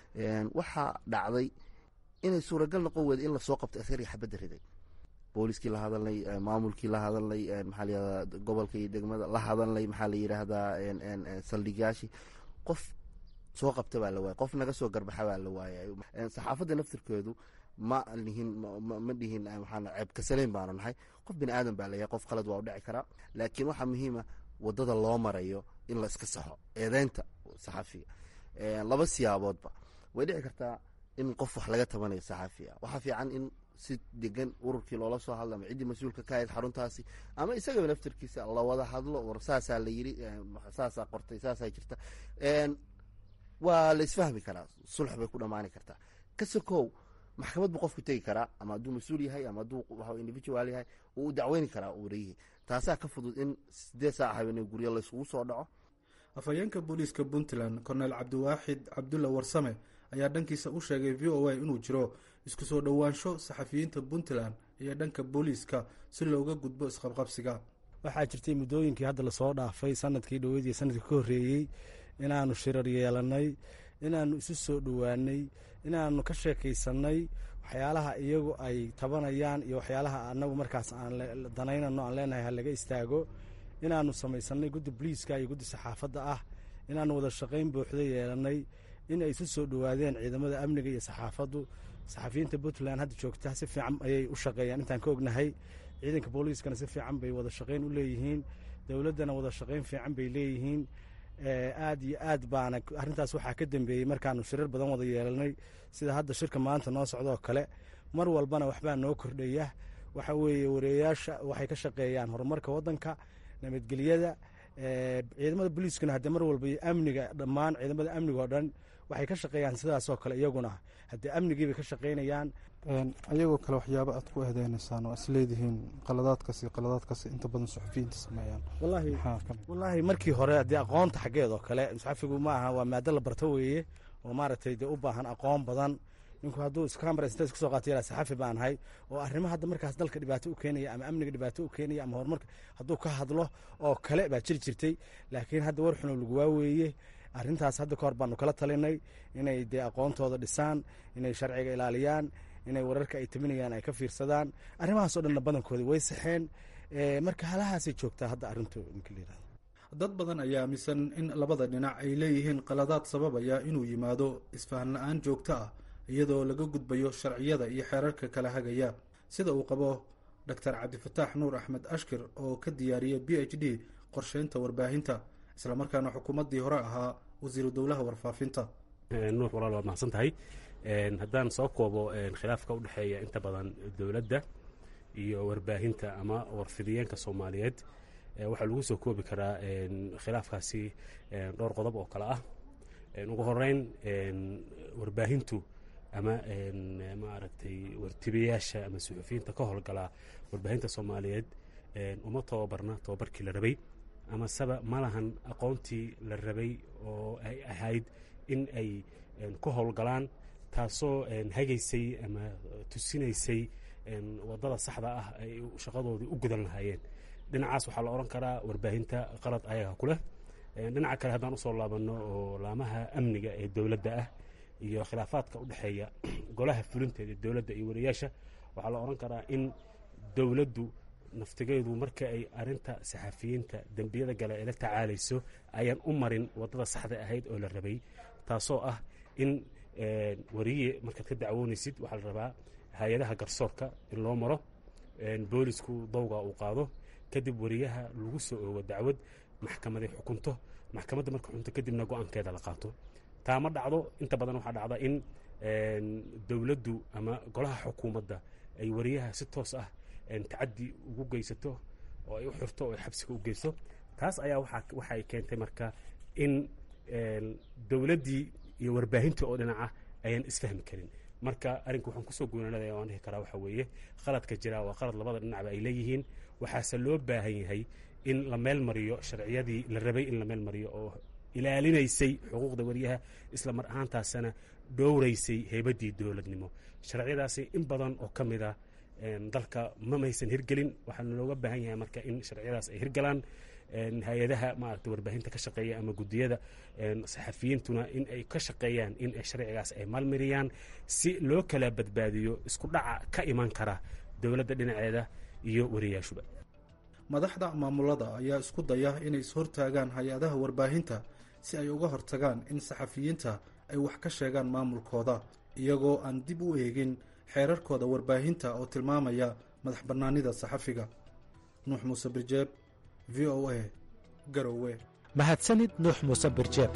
waxaa dhacday inay suuragal noqon weyda in lasoo qabto askariga xabadda riday booliskii la hadalnay maamulkii la hadalnay maxaa la yidhahda gobolka iyo degmada la hadalnay maxaa la yidhaahdaa saldhigaashii qof soo qabta baa la waayay qof naga soo garbaxa baa la waayay saxaafadda naftirkeedu ma lihin ma dhihin waxaan ceeb kasaleyn baanu nahay qof bini aadan baa layahay qof qalad waa u dhici karaa laakiin waxaa muhiima wadada loo marayo in la iska saxo eedeynta saxafiga laba siyaaboodba way dhici kartaa in qof wax laga tabanayo saxafiga waxaa fiican in si degan ururkii loola soo hadlo ama ciddii mas-uulka ka ahayd xaruntaasi ama isagaba naftirkiisa la wada hadlo war saasaa la yiri saasaa qortay saasaa jirta waa la isfahmi karaa sulx bay ku dhamaani kartaa kasokow maxkamad buu qofku tegi karaa ama hadduu mas-uul yahay ama hadduu individual yahay uu u dacweyni karaa wariyihii taasaa ka fudud in sideed saac habeenay guryo layskugu soo dhaco afhayeenka booliiska puntland korneel cabdiwaaxid cabdulla warsame ayaa dhankiisa u sheegay v o a inuu jiro isku soo dhowaansho saxafiyiinta puntland iyo dhanka booliiska si looga gudbo isqabqabsiga waxaa jirtay muddooyinkii hadda lasoo dhaafay sanadkii dhoweyd iyo sanadkii ka horreeyey inaanu shirar yeelanay inaanu isu soo dhowaanay inaanu ka sheekaysanay waxyaalaha iyagu ay tabanayaan iyo waxyaalaha anagu markaas aan danaynano aan leenahay ha laga istaago inaanu samaysanay guddi boliiska iyo guddi saxaafadda ah inaanu wada shaqayn buuxda yeelanay in ay isu soo dhowaadeen ciidamada amniga iyo saxaafaddu saxafiyiinta puntland hadda joogta si fiican ayay u shaqeeyaan intaan ka ognahay ciidanka booliiskana si fiican bay wada shaqayn u leeyihiin dowladdana wada shaqayn fiican bay leeyihiin aad iyo aad baana arrintaas waxaa ka dambeeyey markaanu shirar badan wada yeelanay sida hadda shirka maanta noo socdoo kale mar walbana waxbaa noo kordhaya waxa weeye wareeyaasha waxay ka shaqeeyaan horumarka waddanka nabadgelyada ciidamada booliiskuna haddee mar walba amniga dhammaan ciidamada amniga oo dhan waxay ka shaqeeyaan sidaasoo kale iyaguna haddee amnigiibay ka shaqaynayaan ayagoo kale waxyaaba aad ku eedeynaysaan oo is leedihiin qaladaadkaas iyo qaladaadkaas inta badan suxufiyiinta sameeyaan wallaahi markii hore haddii aqoonta xaggeed oo kale saxafigu ma aha waa maado la barto weeye oo maaragtay dee u baahan aqoon badan ninku hadduu iskamarasintas kusoo qaata yaraa saxafi baan ahay oo arrimo hadda markaas dalka dhibaato u keenaya ama amniga dhibaato u keenaya ama horumarka hadduu ka hadlo oo kale baa jiri jirtay laakiin hadda war xuno lagu waaweeye arrintaas hadda ka hor baanu kala talinay inay dee aqoontooda dhisaan inay sharciga ilaaliyaan inay wararka ay taminayaan ay ka fiirsadaan arrimahaasoo dhanna badankooda way saxeen marka halahaasay joogtaa hadda arrintu ninka la yirahdo dad badan ayaa aaminsan in labada dhinac ay leeyihiin qaladaad sababaya inuu yimaado isfahan la-aan joogto ah iyadoo laga gudbayo sharciyada iyo xeerarka kala hagaya sida uu qabo doctor cabdifataax nuur axmed ashkir oo ka diyaariyay b h d qorsheynta warbaahinta islamarkaana xukuumaddii hore ahaa wasiiru dowlaha warfaafinta nuur walaal waad mahadsan tahay haddaan soo koobo khilaafka u dhexeeya inta badan dowladda iyo warbaahinta ama warfidiyeenka soomaaliyeed waxaa lagu soo koobi karaa khilaafkaasi dhowr qodob oo kale ah ugu horeyn warbaahintu ama maaragtay wartibayaasha ama suxufiyiinta ka howlgalaa warbaahinta soomaaliyeed uma tababarna tababarkii la rabay ama seba ma lahan aqoontii la rabay oo ay ahayd in ay ku howlgalaan taasoo hagaysay ama tusinaysay wadada saxda ah ay shaqadoodii u gudan lahaayeen dhinacaas waxaa la odhan karaa warbaahinta qalad ayaga ku leh dhinaca kale haddaan usoo laabanno oo laamaha amniga ee dowladda ah iyo khilaafaadka u dhexeeya golaha fulinteeda dowladda iyo wariyaasha waxaa la odhan karaa in dowladdu naftigeedu marka ay arinta saxafiyiinta dembiyada gale ay la tacaalayso ayaan u marin wadada saxda ahayd oo la rabay taasoo ah in wariye markaad ka dacwoonaysid waxaa la rabaa hay-adaha garsoorka in loo maro boolisku dowga uu qaado kadib wariyaha lagu soo oogo dacwad maxkamaday xukunto maxkamadda marka xukunto kadibna go-aankeeda la qaato taa ma dhacdo inta badan waxaa dhacda in dowladdu ama golaha xukuumadda ay wariyaha si toos ah tacadi ugu geysato oo ay u xirto oo ay xabsiga u geyso taas ayaa waxay keentay marka in dowladdii iyo warbaahintii oo dhinaca ayaan isfahmi karin marka arrinka waxaan kusoo goonanadaya waan dhihi karaa waxa weeye khaladka jira waa khalad labada dhinacba ay leeyihiin waxaase loo baahan yahay in la meel mariyo sharciyadii la rabay in la meel mariyo oo ilaalinaysay xuquuqda wariyaha isla mar ahaantaasana dhowraysay heybadii dowladnimo sharciyadaasi in badan oo ka mid a dalka mamaysan hirgelin waxaana looga baahan yahay marka in sharciyadaas ay hirgalaan hay-adaha maaragta warbaahinta ka shaqeeya ama guddiyada saxafiyiintuna in ay ka shaqeeyaan in sharcigaas ay maalmariyaan si loo kala badbaadiyo isku dhaca ka iman kara dowladda dhinaceeda iyo wariyaashuba madaxda maamulada ayaa isku daya inay ishortaagaan hay-adaha warbaahinta si ay uga hortagaan in saxafiyiinta ay wax ka sheegaan maamulkooda iyagoo aan dib u eegin xeerarkooda warbaahinta oo tilmaamaya madax bannaanida saxafiga nuux muuse birjeeb v o a garowe mahadsanid nuux muuse birjeeb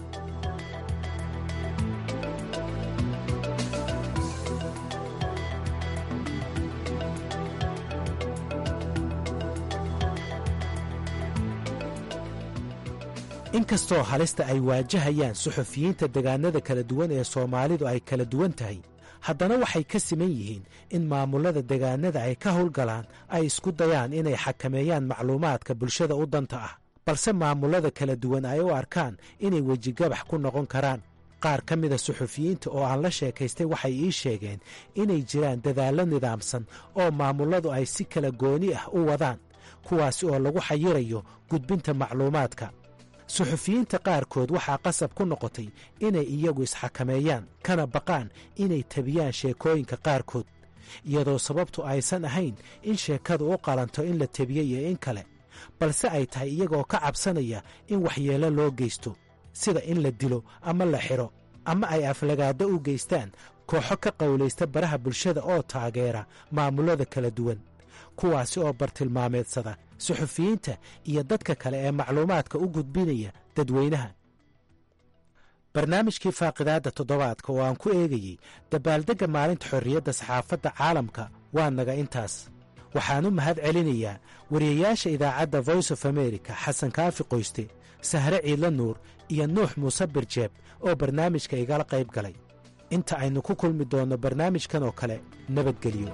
inkastoo halista ay waajahayaan suxufiyiinta degaanada kala duwan ee soomaalidu ay kala duwan tahay haddana waxay ka siman yihiin in maamullada degaanada ay ka howlgalaan ay isku dayaan inay xakameeyaan macluumaadka bulshada u danta ah balse maamullada kala duwan ay u arkaan inay wejigabax ku noqon karaan qaar ka mida suxufiyiinta oo aan la sheekaystay waxay ii sheegeen inay jiraan dadaallo nidaamsan oo maamulladu ay si kala gooni ah u wadaan kuwaasi oo lagu xayirayo gudbinta macluumaadka suxufiyiinta qaarkood waxaa qasab ku noqotay inay iyagu isxakameeyaan kana baqaan inay tabiyaan sheekooyinka qaarkood iyadoo sababtu aysan ahayn in sheekadu u qalanto in la tebiyo iyo in kale balse ay tahay iyagoo ka cabsanaya in waxyeello loo geysto sida in la dilo ama la xidho ama ay aflagaado u geystaan kooxo ka qowlaysta baraha bulshada oo taageera maamullada kala duwan kuwaasi oo bartilmaameedsada suxufiyiinta iyo dadka kale ee macluumaadka u gudbinaya dadweynaha barnaamijkii faaqidaadda toddobaadka oo aan ku eegayey dabaaldegga maalinta xorriyadda saxaafadda caalamka waa naga intaas waxaan u mahad celinayaa wariyayaasha idaacadda voice of america xasan kaafi qoyste sahre ciidla nuur iyo nuux muuse birjeeb oo barnaamijka igala qayb galay inta aynu ku kulmi doonno barnaamijkan oo kale nabadgelyo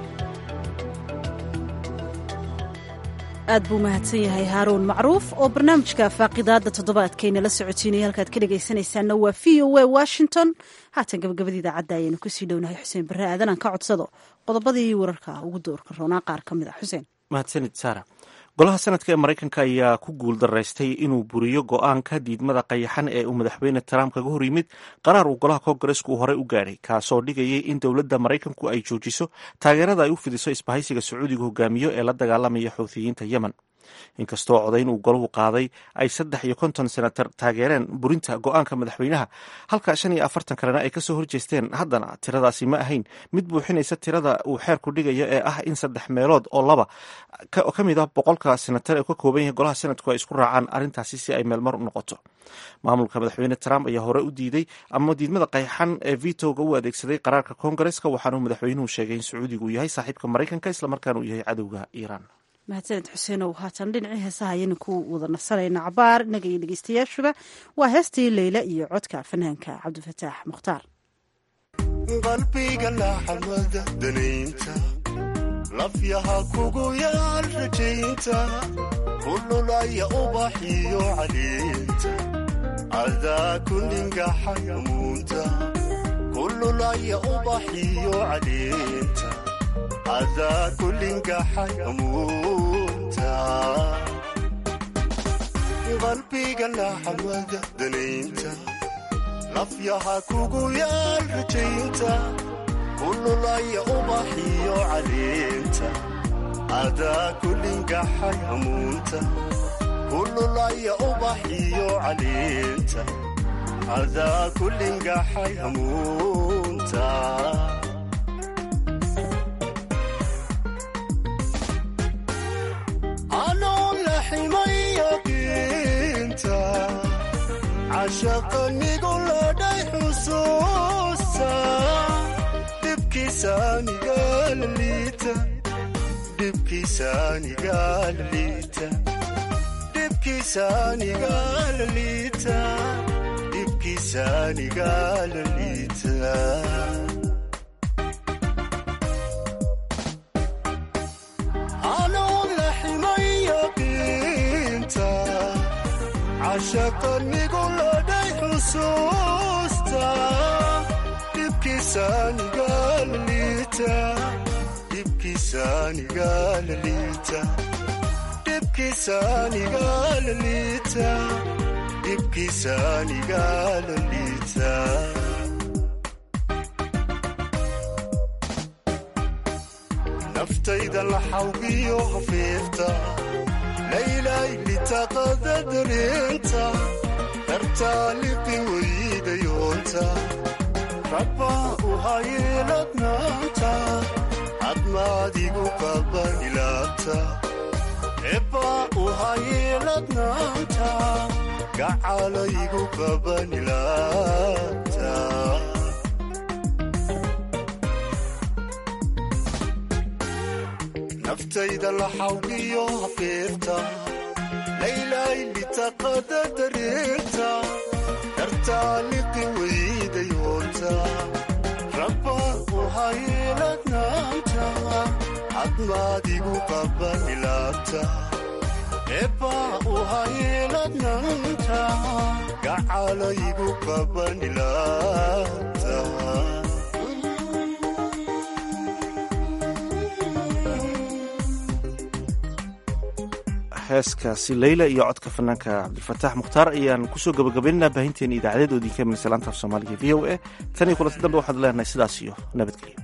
aad buu mahadsan yahay haaruun macruuf oo barnaamijka faaqidaadda toddobaadkayna la socotiinaya halkaad ka dhegaysanaysaanna waa v o a washington haatan gabagabada idaacadda ayaynu kusii dhownahay xuseen barre aadan aan ka codsado qodobadii wararka ugu doorka roonaa qaar ka mid a xuseen mahadsanid saara golaha sanadka ee maraykanka ayaa ku guul daraystay inuu buriyo go-aanka diidmada qayaxan ee uu madaxweyne trump kaga hor yimid qaraar uu golaha koongareesku uu horey u gaadhay kaasoo dhigayay in dowladda maraykanku ay joojiso taageerada ay u fidiso isbahaysiga sacuudiga hogaamiyo ee la dagaalamaya xuuthiyiinta yemen inkastoo codayn uu golahu qaaday ay saddex iyo konton senatar taageereen burinta go-aanka madaxweynaha halka shan iyo afartan kalena ay kasoo horjeesteen haddana tiradaasi ma ahayn mid buuxinaysa tirada uu xeerku dhigayo ee ah in saddex meelood oo laba ka mid ah boqolka senatar ee ka kooban yahay golaha senatku ay isku raacaan arrintaasi si ay meelmar u noqoto maamulka madaxweyne trump ayaa hore u diiday ama diidmada qayxan ee vitoga u adeegsaday qaraarka koongareska waxaanuu madaxweynuhu sheegay in sacuudigu yahay saaxiibka maraykanka islamarkaana uu yahay cadowga iiraan mahadsaned xuseenow haatan dhinacii heesaha ayaynu ku wada nasanayna cabaar innaga iyo dhegeystayaashuba waa heestii leyla iyo codka fanaanka cabdifataax mukhtaar qalbiga laxamada danaynta lafyaha kugu yaal rajaynta kululaya ubaxiyo caliinta adaa kuningaxayamuunta kululaya ubaxiyo caliinta adaa kulingaxayamuunta qalbiga laxamada danaynta lafyaha kugu yaal rajaynta kululaya ubaxiyo caliinta adaa kulingaxayamuunta kululaya ubaxiyo caliinta adaa kulingaxayamuunta cashaqanigu ladhay xusuusta dhibkiisaaniga laliita anuu laximay yaqiinta cashaqanigu ladhay xusuusta dhibkiisaaniga laliita dhibkiisaaniga laliita dhibkiisaaniga laliita dhibkiisaaniga laliita naftayda laxawgiyo hafiifta laylay litaqada dareenta dartaaliqi weydayoonta rabba u hayeeladnaanta admaadigu qabanilaabta ebba u hayeeladnaanta gacalaygu qabanilaabta naftayda laxawgiyo hafiirta laylay litaqada dareerta dartaaliqi weydayoonta rabba u hayeeladnaanta admaadigu qabanilaabta ebba u hayeeladnaanta gacalaygu qabanilaabta heeskaasi leyla iyo codka fanaanka cabdilfataax mukhtaar ayaan kusoo gabagabaynaynaa baahinteena idaacadeed oo idinka imanaysa laanta af soomaaliga v o a tan iyo kulanti dambe waxaad leenahay sidaas iyo nabadgelyo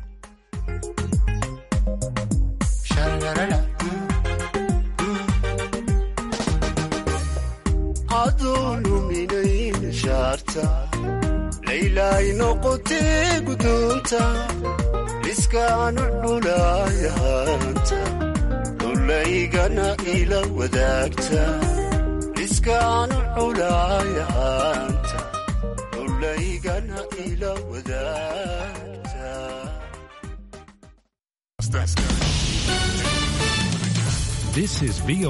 adoo luminayn shaarta laylaay noqotee gudoonta liskaanu culaayahanta dhulaygana ila wadaagta liskaanu culaayahanta dhulaygana ila wadaagta This is VOA.